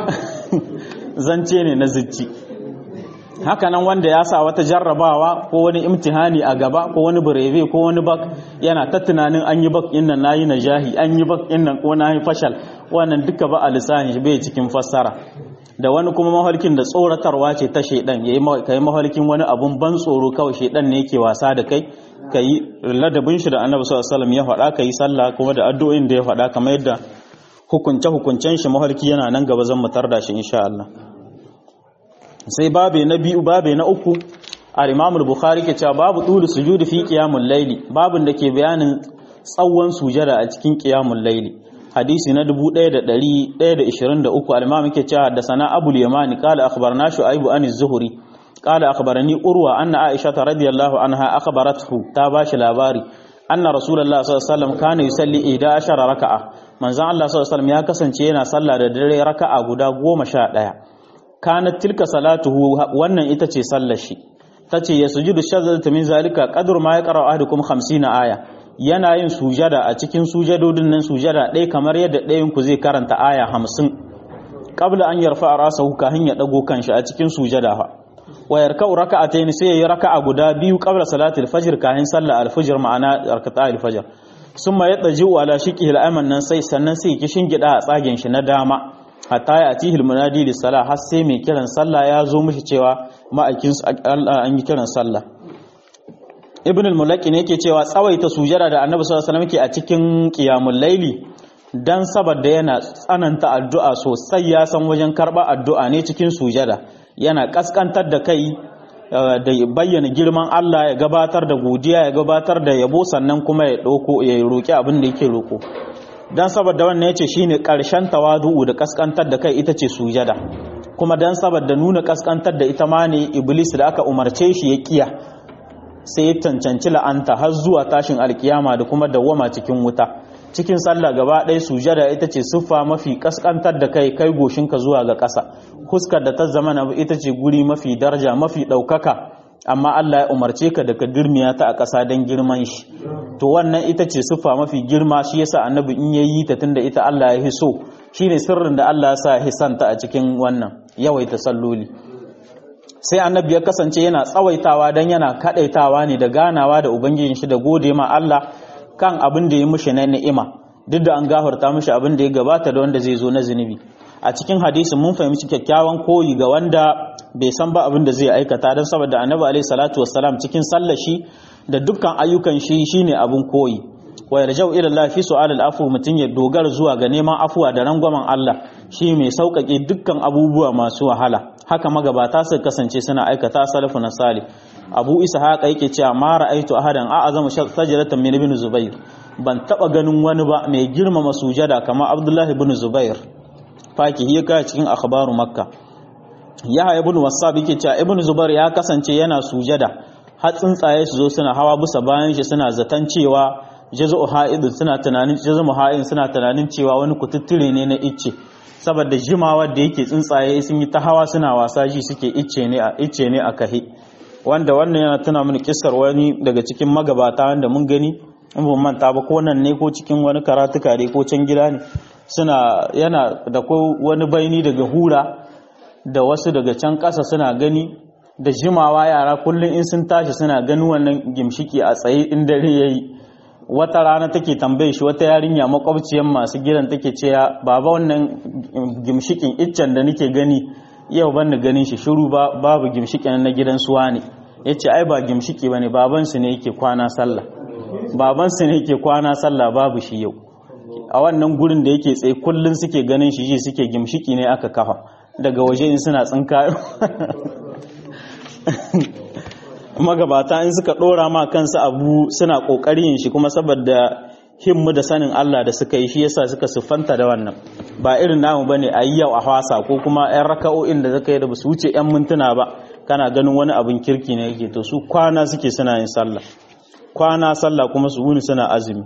A: zance ne na zicci hakanan wanda ya sa wata jarrabawa ko wani imtihani a gaba ko wani birebe ko wani bak yana ta tunanin an yi bak innan nayi najahi an yi bak innan ko nayi fashal wannan duka ba a lissahin shi bai cikin fassara da wani kuma mahalkin da tsoratarwa ce ta shaidan yayi kai mahalkin wani abun ban tsoro kawai shaidan ne yake wasa da kai kai ladabin shi da Annabi sallallahu alaihi wasallam ya faɗa kai sallah kuma da addu'o'in da ya faɗa kamar yadda hukunce hukuncen shi mahalki yana nan gaba zan mutar da shi insha Allah sai babe na biyu babe na uku al-Imam al-Bukhari ke cewa babu dulu sujudi fi qiyamul layli babun da ke bayanin tsawon sujada a cikin qiyamul layli hadisi na 1123 al-imam yake cewa da sana abul yamani qala akhbarna shu'aib an az-zuhri qala akhbarani urwa anna aisha radhiyallahu anha akhbarathu ta bashi labari anna rasulullah sallallahu alaihi wasallam kana yusalli 11 raka'a manzon Allah sallallahu alaihi wasallam ya kasance yana sallah da dare raka'a guda 11 kanat tilka salatuhu wannan ita ce sallar shi tace yasjudu shadda min zalika qadru ma yaqra ahadukum 50 aya yana yin sujada a cikin sujadodin nan sujada ɗaya kamar yadda ɗayan ku zai karanta aya hamsin qabla an yarfa rasahu kahin ya dago kanshi a cikin sujada fa wa yarka'u raka'atayn sai yayi raka'a guda biyu qabla salati al-fajr kahin sallar al-fajr ma'ana rakata al-fajr summa yataji'u ala shiqihi al-ayman nan sai sannan sai ki shingida a tsagen shi na dama hatta ya atihil munadi lis-salah har sai mai kiran sallah ya zo mishi cewa ma'aikin Allah an yi kiran sallah ibn al-mulaki ne yake cewa tsawaita sujada da annabi sallallahu alaihi wasallam ke a cikin qiyamul laili dan saboda yana tsananta addu'a sosai ya san wajen karba addu'a ne cikin sujada yana kaskantar da kai da bayyana girman Allah ya gabatar da godiya ya gabatar da yabo sannan kuma ya dauko ya roki abin da yake roko dan saboda wannan yace shine karshen tawadu'u da kaskantar da kai ita ce sujada kuma dan saboda nuna kaskantar da ita ma ne iblis da aka umarce shi ya kiya sai ya cancanci la'anta har zuwa tashin alkiyama da kuma dawwama cikin wuta cikin sallah gaba ɗaya sujada ita ce siffa mafi kaskantar da kai kai goshinka zuwa ga ƙasa huskar da ta zama na ita ce guri mafi daraja mafi ɗaukaka amma Allah ya umarce ka da ka dirmiya ta a ƙasa don girman shi to wannan ita ce siffa mafi girma shi yasa annabi in ya yi ta tunda ita Allah ya hiso shine sirrin da Allah ya sa hisanta a cikin wannan yawaita salloli sai annabi ya kasance yana tsawaitawa don yana kadaitawa ne da ganawa da ubangijin shi da gode ma Allah kan abin da ya mushi na ni'ima duk da an gafarta mushi abin da ya gabata da wanda zai zo na zunubi a cikin hadisin mun fahimci kyakkyawan koyi ga wanda bai san ba abin da zai aikata don saboda annabi alaihi salatu wassalam cikin sallar shi da dukkan ayyukan shi shine abin koyi wa yarjau ila Allah fi su'al al-afu mutun ya dogara zuwa ga neman afuwa da rangwamen Allah shi mai sauƙaƙe dukkan abubuwa masu wahala haka magabata su kasance suna aikata salafu na salih abu isa haka yake cewa ma ra'aitu ahadan a'azamu sajdatan min ibn zubair ban taba ganin wani ba mai girmama sujada kamar abdullahi ibn zubair faki ya ka cikin akhbaru makka yahya ibn wasab yake cewa ibn zubair ya kasance yana sujada har tsuntsaye su zo suna hawa bisa bayan shi suna zaton cewa jazu ha'idun suna tunanin jazu ha'idun suna tunanin cewa wani kututture ne na icce saboda jimawa da yake tsuntsaye sun yi ta hawa suna wasa ji suke icce ne a icce ne a kahe wanda wannan yana tuna mini kissar wani daga cikin magabata wanda mun gani in ban manta ba ko nan ne ko cikin wani karatuka ne ko can gida ne suna yana da ko wani baini daga hura da wasu daga can ƙasa suna gani da jimawa yara kullum in sun tashi suna ganin wannan gimshiki a tsaye in dare yayi wata rana take tambaye shi wata yarinya makwabciyar masu gidan take cewa baba wannan gimshikin iccen da nake gani yau ban da ganin shi shiru ba babu gimshikin na gidan suwa ne yace ai ba gimshiki bane baban su ne yake kwana sallah baban su ne yake kwana sallah babu shi yau a wannan gurin da yake tsaye kullun suke ganin shi ji suke gimshiki ne aka kafa daga waje in suna tsinka magabata in suka dora ma kansu abu suna kokarin shi kuma saboda himmu da sanin Allah da suka yi shi yasa suka siffanta da wannan ba irin namu bane a yi yau a hwasa ko kuma yan raka'o'in da zaka yi da basu wuce yan mintuna ba kana ganin wani abin kirki ne yake to su kwana suke suna yin sallah kwana sallah kuma su wuni suna azumi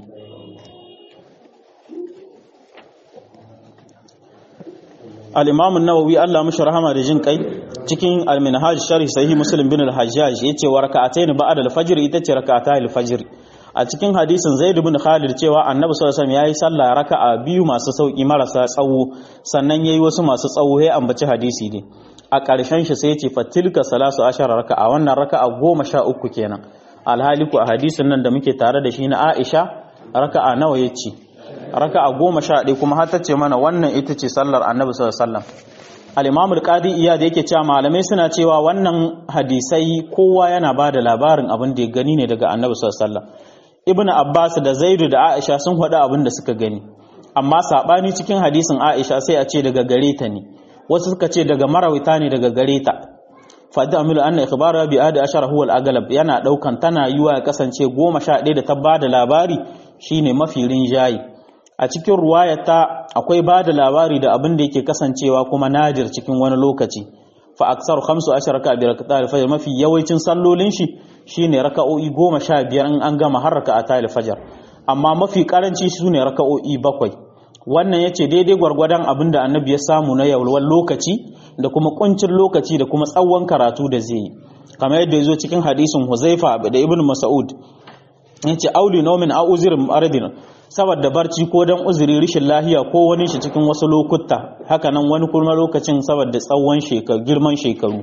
A: al-imam an-nawawi Allah mushi rahama da jin kai cikin al-minhaj sharh sahih muslim bin al-hajjaj yace wa raka'atayn ba'da al-fajr ita ce raka'ata al-fajr a cikin hadisin zaid bin khalid cewa annabi sallallahu alaihi wasallam yayi sallah raka'a biyu masu sauki marasa tsawo sannan yayi wasu masu tsawo ya ambaci hadisi ne a ƙarshen shi sai yace fatilka salasu ashara raka'a wannan raka'a goma sha uku kenan alhaliku a hadisin nan da muke tare da shi na Aisha raka'a nawa yace raka'a goma sha ɗaya kuma har ta ce mana wannan ita ce sallar annabi sallallahu alaihi wasallam al-imam al-qadi iyad yake cewa malamai suna cewa wannan hadisai kowa yana ba da labarin abin da ya gani ne daga annabi sallallahu alaihi wasallam ibn abbas da zaidu da aisha sun faɗi abin da suka gani amma sabani cikin hadisin aisha sai a ce daga gare ta ne wasu suka ce daga marawita ne daga gare ta fadi amilu anna ikhbara bi adi ashara huwa al-aghlab yana daukan tana yiwa ya kasance goma sha ɗaya da ta bada labari shine mafi rinjayi a cikin ruwayata akwai bada labari da abin da yake kasancewa kuma nadir cikin wani lokaci fa aksaru khamsu ashara ka bi rakata al-fajr mafi yawancin sallolin shi shine raka'o'i goma sha biyar in an gama har raka'ata al-fajr amma mafi karanci sune raka'o'i bakwai wannan yace daidai gwargwadon abin da annabi ya samu na yawalwar lokaci da kuma kuncin lokaci da kuma tsawon karatu da zai yi kamar yadda ya zo cikin hadisin huzaifa da ibn mas'ud yace auli naumin a uzirin ardin saboda barci ko dan uzuri rishin lahiya ko wani shi cikin wasu lokuta haka nan wani kuma lokacin saboda tsawon shekaru girman shekaru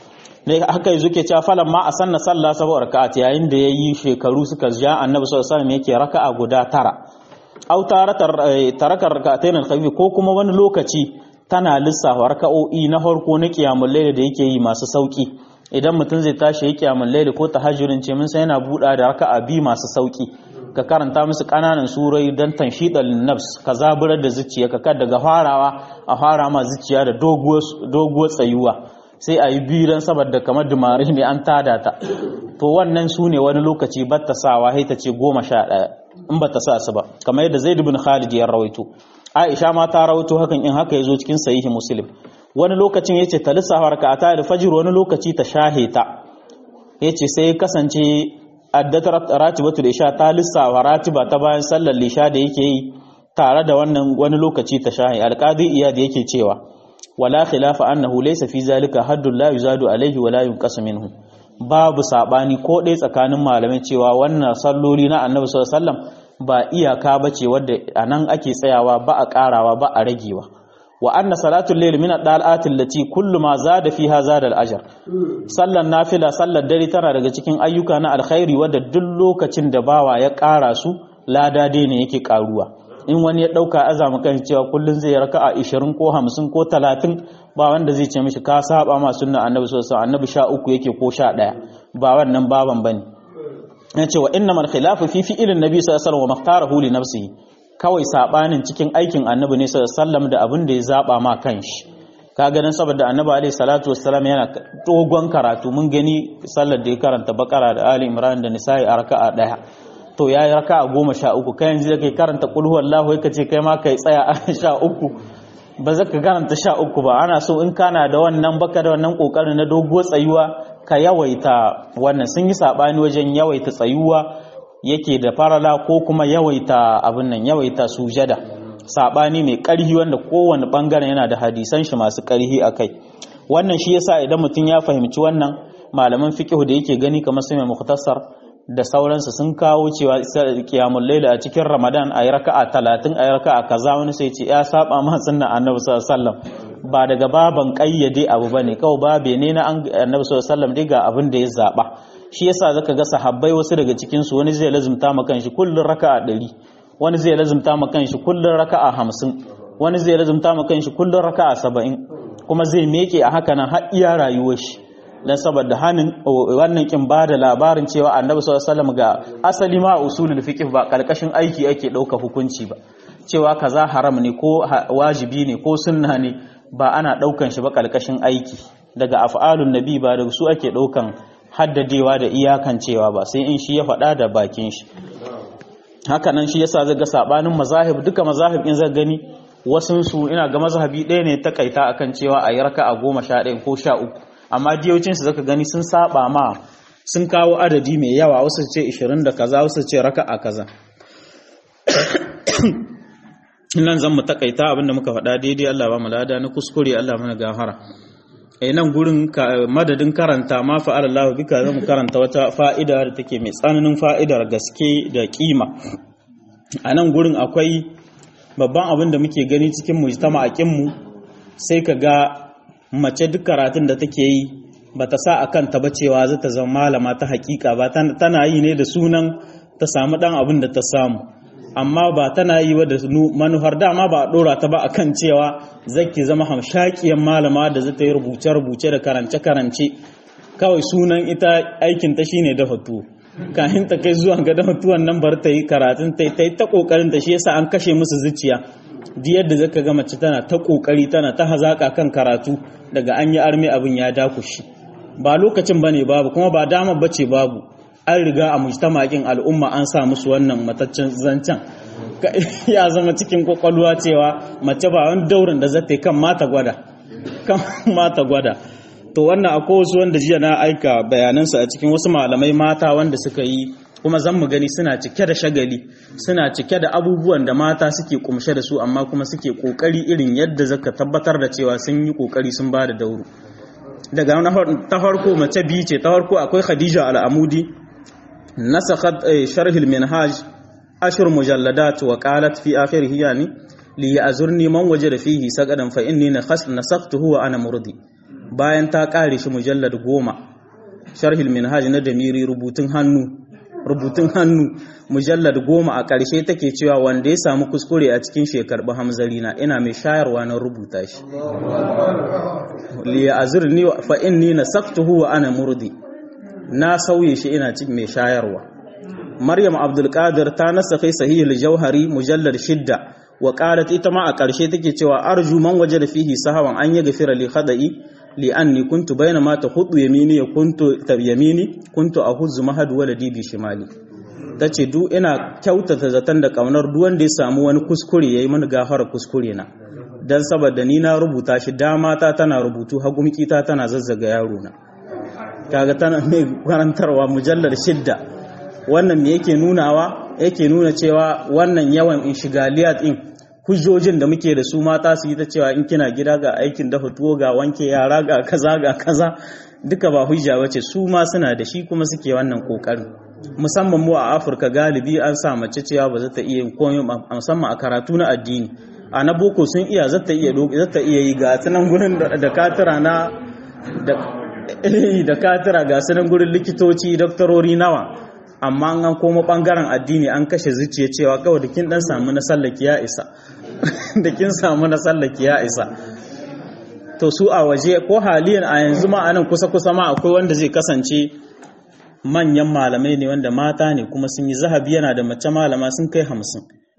A: ne haka yanzu ke cewa falan ma a sanna sallah saboda raka'at yayin da yayi shekaru suka ja annabi sallallahu alaihi wasallam yake raka'a guda tara au tarakar raka'atayn al ko kuma wani lokaci tana lissafa raka'o'i na farko na qiyamul layl da yake yi masu sauki idan mutum zai tashi ya qiyamul layl ko tahajjudin ce mun sai yana buɗa da raka'a bi masu sauki ka karanta musu kananan surai dan tanshidal nafs ka zaburar da zuciya ka daga farawa a fara ma zuciya da doguwar tsayuwa sai a yi biyu don saboda kamar dumari ne an tada ta to wannan su ne wani lokaci ba ta sawa ta ce goma sha ɗaya in ba ta sa su ba kamar yadda zai dubin khalid ya rawaito aisha ma ta rawaito hakan in haka ya zo cikin sahihi muslim wani lokacin ya ce ta lissafa raka'ata da fajir wani lokaci ta shahe ta ya ce sai kasance addata ratibatu da isha ta lissafa ratiba ta bayan sallar lisha da yake yi tare da wannan wani lokaci ta shahe alqadi iyad yake cewa wala khilafa annahu laysa fi zalika haddun la yuzadu alayhi wala yunqasu minhu babu sabani ko dai tsakanin malamai cewa wannan salloli na annabi sallallahu alaihi wasallam ba iyaka bace wadda anan ake tsayawa ba a karawa ba a ragewa wa anna salatul layl min ad-dal'ati allati kullu ma zada fiha zada al-ajr sallan nafila sallar dare tana daga cikin ayyuka na alkhairi wadda duk lokacin da bawa ya kara su lada dai ne yake karuwa in wani ya dauka azama kan cewa kullun zai raka'a 20 ko 50 ko 30 ba wanda zai ce mishi ka saba ma sunna annabi sallallahu alaihi annabi 13 yake ko 11 ba wannan baban bane yace wa innamal khilafu fi fi'ilin nabi sallallahu alaihi wasallam wa makhtarahu li nafsihi kawai sabanin cikin aikin annabi ne sallallahu alaihi wasallam da abin da ya zaba ma kanshi ka ganin saboda annabi alaihi salatu wassalam yana dogon karatu mun gani sallar da ya karanta bakara da ali imran da nisa'i a raka'a daya to yayi raka'a goma sha uku kai yanzu da kai karanta qul huwallahu kai ce kai ma kai tsaya a sha uku ba za ka karanta sha uku ba ana so in kana da wannan baka da wannan kokarin na dogo tsayuwa ka yawaita wannan sun yi sabani wajen yawaita tsayuwa yake da farala ko kuma yawaita abin nan yawaita sujada sabani mai karhi wanda kowane bangaren yana da hadisan shi masu karhi akai wannan shi yasa idan mutum ya fahimci wannan malaman fiqh da yake gani kamar sai mai mukhtasar da sauransu sun kawo cewa kiyamul laila a cikin ramadan a yi raka'a talatin a yi raka'a kaza wani sai ce ya saba ma sunna annabi sallallahu alaihi wasallam ba daga baban kayyade abu bane kawai babe ne na annabi sallallahu alaihi wasallam dai ga abin da ya zaba shi yasa zaka ga sahabbai wasu daga cikin su wani zai lazumta ma kanshi kullun raka'a 100 wani zai lazumta ma kanshi kullun raka'a 50 wani zai lazumta ma kanshi kullun raka'a 70 kuma zai meke a haka nan har iya rayuwar shi dan saboda hanin wannan kin ba da labarin cewa annabi sallallahu alaihi wasallam ga asali ma usulul fiqh ba karkashin aiki ake dauka hukunci ba cewa kaza haram ne ko wajibi ne ko sunna ne ba ana daukan shi ba karkashin aiki daga af'alun nabi ba daga su ake daukan haddadewa da iyakan cewa ba sai in shi ya faɗa da bakin shi haka nan shi yasa zaga sabanin mazahib duka mazahib in zaka gani wasun su ina ga mazhabi ɗaya ne ta kaita akan cewa a yi raka'a goma sha ɗaya ko sha uku amma diyocinsu zaka gani sun saba ma sun kawo adadi mai yawa wasu ce 20 da kaza wasu ce raka'a kaza nan zan mu takaita abinda muka faɗa daidai Allah ba mu lada na kuskure Allah mana gafara eh nan gurin madadin karanta ma fa'ala Allah bika zamu karanta wata fa'ida da take mai tsananin fa'idar gaske da kima a nan gurin akwai babban abin da muke gani cikin mujtama'akin mu sai ka ga mace duk karatun da take yi ba ta sa a kanta ba cewa za ta zama malama ta hakika ba tana yi ne da sunan ta samu dan abin da ta samu amma ba tana yi wa da manuhar dama ba a dora ta ba akan cewa zaki zama hamshakiyar malama da za ta yi rubuce-rubuce da karance-karance kawai sunan ita aikin ta shine dafa tuwo kahin ta kai zuwa ga dafa tuwon nan bar ta yi karatun ta yi ta kokarin ta shi yasa an kashe musu zuciya di yadda zaka ga mace tana ta kokari tana ta hazaka kan karatu daga an yi armi abin ya dakushi ba lokacin bane babu kuma ba dama bace babu an riga a mujtama'in al'umma an sa musu wannan mataccen zancen ya zama cikin kwakwalwa cewa mace ba wani daurin da zata kan mata gwada kan mata gwada to wannan akwai wasu wanda jiya na aika bayanansu a cikin wasu malamai mata wanda suka yi kuma zan mu gani suna cike da shagali suna cike da abubuwan da mata suke kumshe da su amma kuma suke kokari irin yadda zaka tabbatar da cewa sun yi kokari sun ba da dauro daga ta farko mace biyu ce ta farko akwai khadija al'amudi nasakhat sharh al-minhaj ashir mujalladat wa qalat fi akhirih yani li ya'zurni man wajada fihi saqadan fa inni nasakhtuhu wa ana murdi bayan ta kare shi mujallad goma sharh al-minhaj na damiri rubutun hannu rubutun hannu mujallad goma a ƙarshe take cewa wanda ya samu kuskure a cikin shekarɓi hamzari na ina mai shayarwa na rubuta shi liya azurni fa inni nasaktuhu wa ana murdi na sauye shi ina cikin mai shayarwa maryam abdul qadir ta nasakhi sahih al-jauhari mujallad shidda wa qalat ita ma a ƙarshe take cewa arju man wajada fihi sahawan an yaghfira li khada'i li'anni kuntu bayna ma tahudu yamini kuntu yamini kuntu ahuzzu mahad waladi bi shimali tace du ina kyautata zaton da kaunar duk wanda ya samu wani kuskure yayi mani gafara kuskure na dan saboda ni na rubuta shi dama ta tana rubutu hagumki ta tana zazzaga yaro na kaga tana mai karantarwa mujallar shidda wannan me yake nunawa yake nuna cewa wannan yawan inshigaliyat din hujjojin da muke da su mata su yi ta cewa in kina gida ga aikin dafa tuwo ga wanke yara ga kaza ga kaza duka ba hujja bace su ma suna da shi kuma suke wannan kokarin musamman mu a Afirka galibi an sa mace cewa ba za ta iya komai musamman a karatu na addini a na boko sun iya za ta iya za ta iya yi ga sunan gurin da katira na da da katira ga sunan gurin likitoci doktorori nawa amma an koma bangaren addini an kashe zuciya cewa kawai da kin dan samu na sallaki ya isa da kin samu na sallaki ya isa to su a waje ko haliyan a yanzu ma anan kusa kusa ma akwai wanda zai kasance manyan malamai ne wanda mata ne kuma sun yi zahabi yana da mace malama sun kai hamsin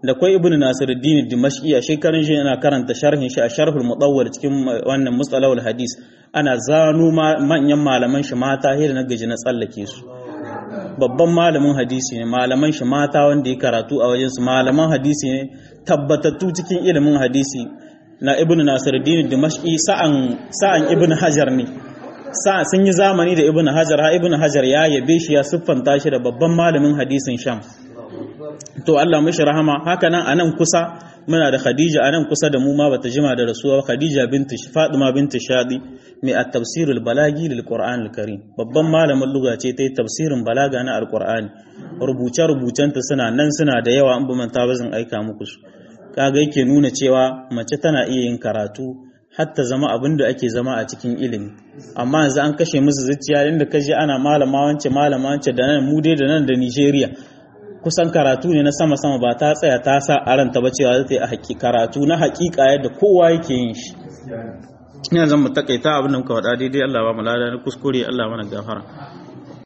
A: da kwai ibnu nasiruddin dimashqi a shekarun shi yana karanta sharhin shi a sharhul mudawwal cikin wannan mustalahul hadis ana zano manyan malaman shi mata hira na gaji na tsallake su babban malamin hadisi ne malaman shi mata wanda ya karatu a wajensu malaman hadisi ne tabbatattu cikin ilimin hadisi na ibn nasiruddin dimashqi sa'an sa'an ibn hajar ne sa'a sun yi zamani da ibn hajar ha ibn hajar ya yabe shi ya siffanta shi da babban malamin hadisin sham to Allah mishi rahama haka nan anan kusa muna da Khadija anan kusa da mu ma bata jima da rasuwa Khadija binti Fatima binti Shadi mai at-tafsir al-balagi lil Qur'an al-Karim babban malamin lugha ce ta yi tafsirin balaga na al-Qur'ani rubuce rubucenta suna nan suna da yawa an ba manta ba zan aika muku su kaga yake nuna cewa mace tana iya yin karatu hatta zama abin da ake zama a cikin ilimi amma yanzu an kashe musu zuciya inda kaje ana malama wance malama wance da nan mu dai da nan da Nigeria kusan karatu ne na sama-sama ba ta tsaya ta sa a ranta ba cewa zai a haƙi karatu na haƙiƙa yadda kowa yake yin shi ina zan mu takaita abin da muka faɗa daidai Allah ba mu lada na kuskure Allah mana gafara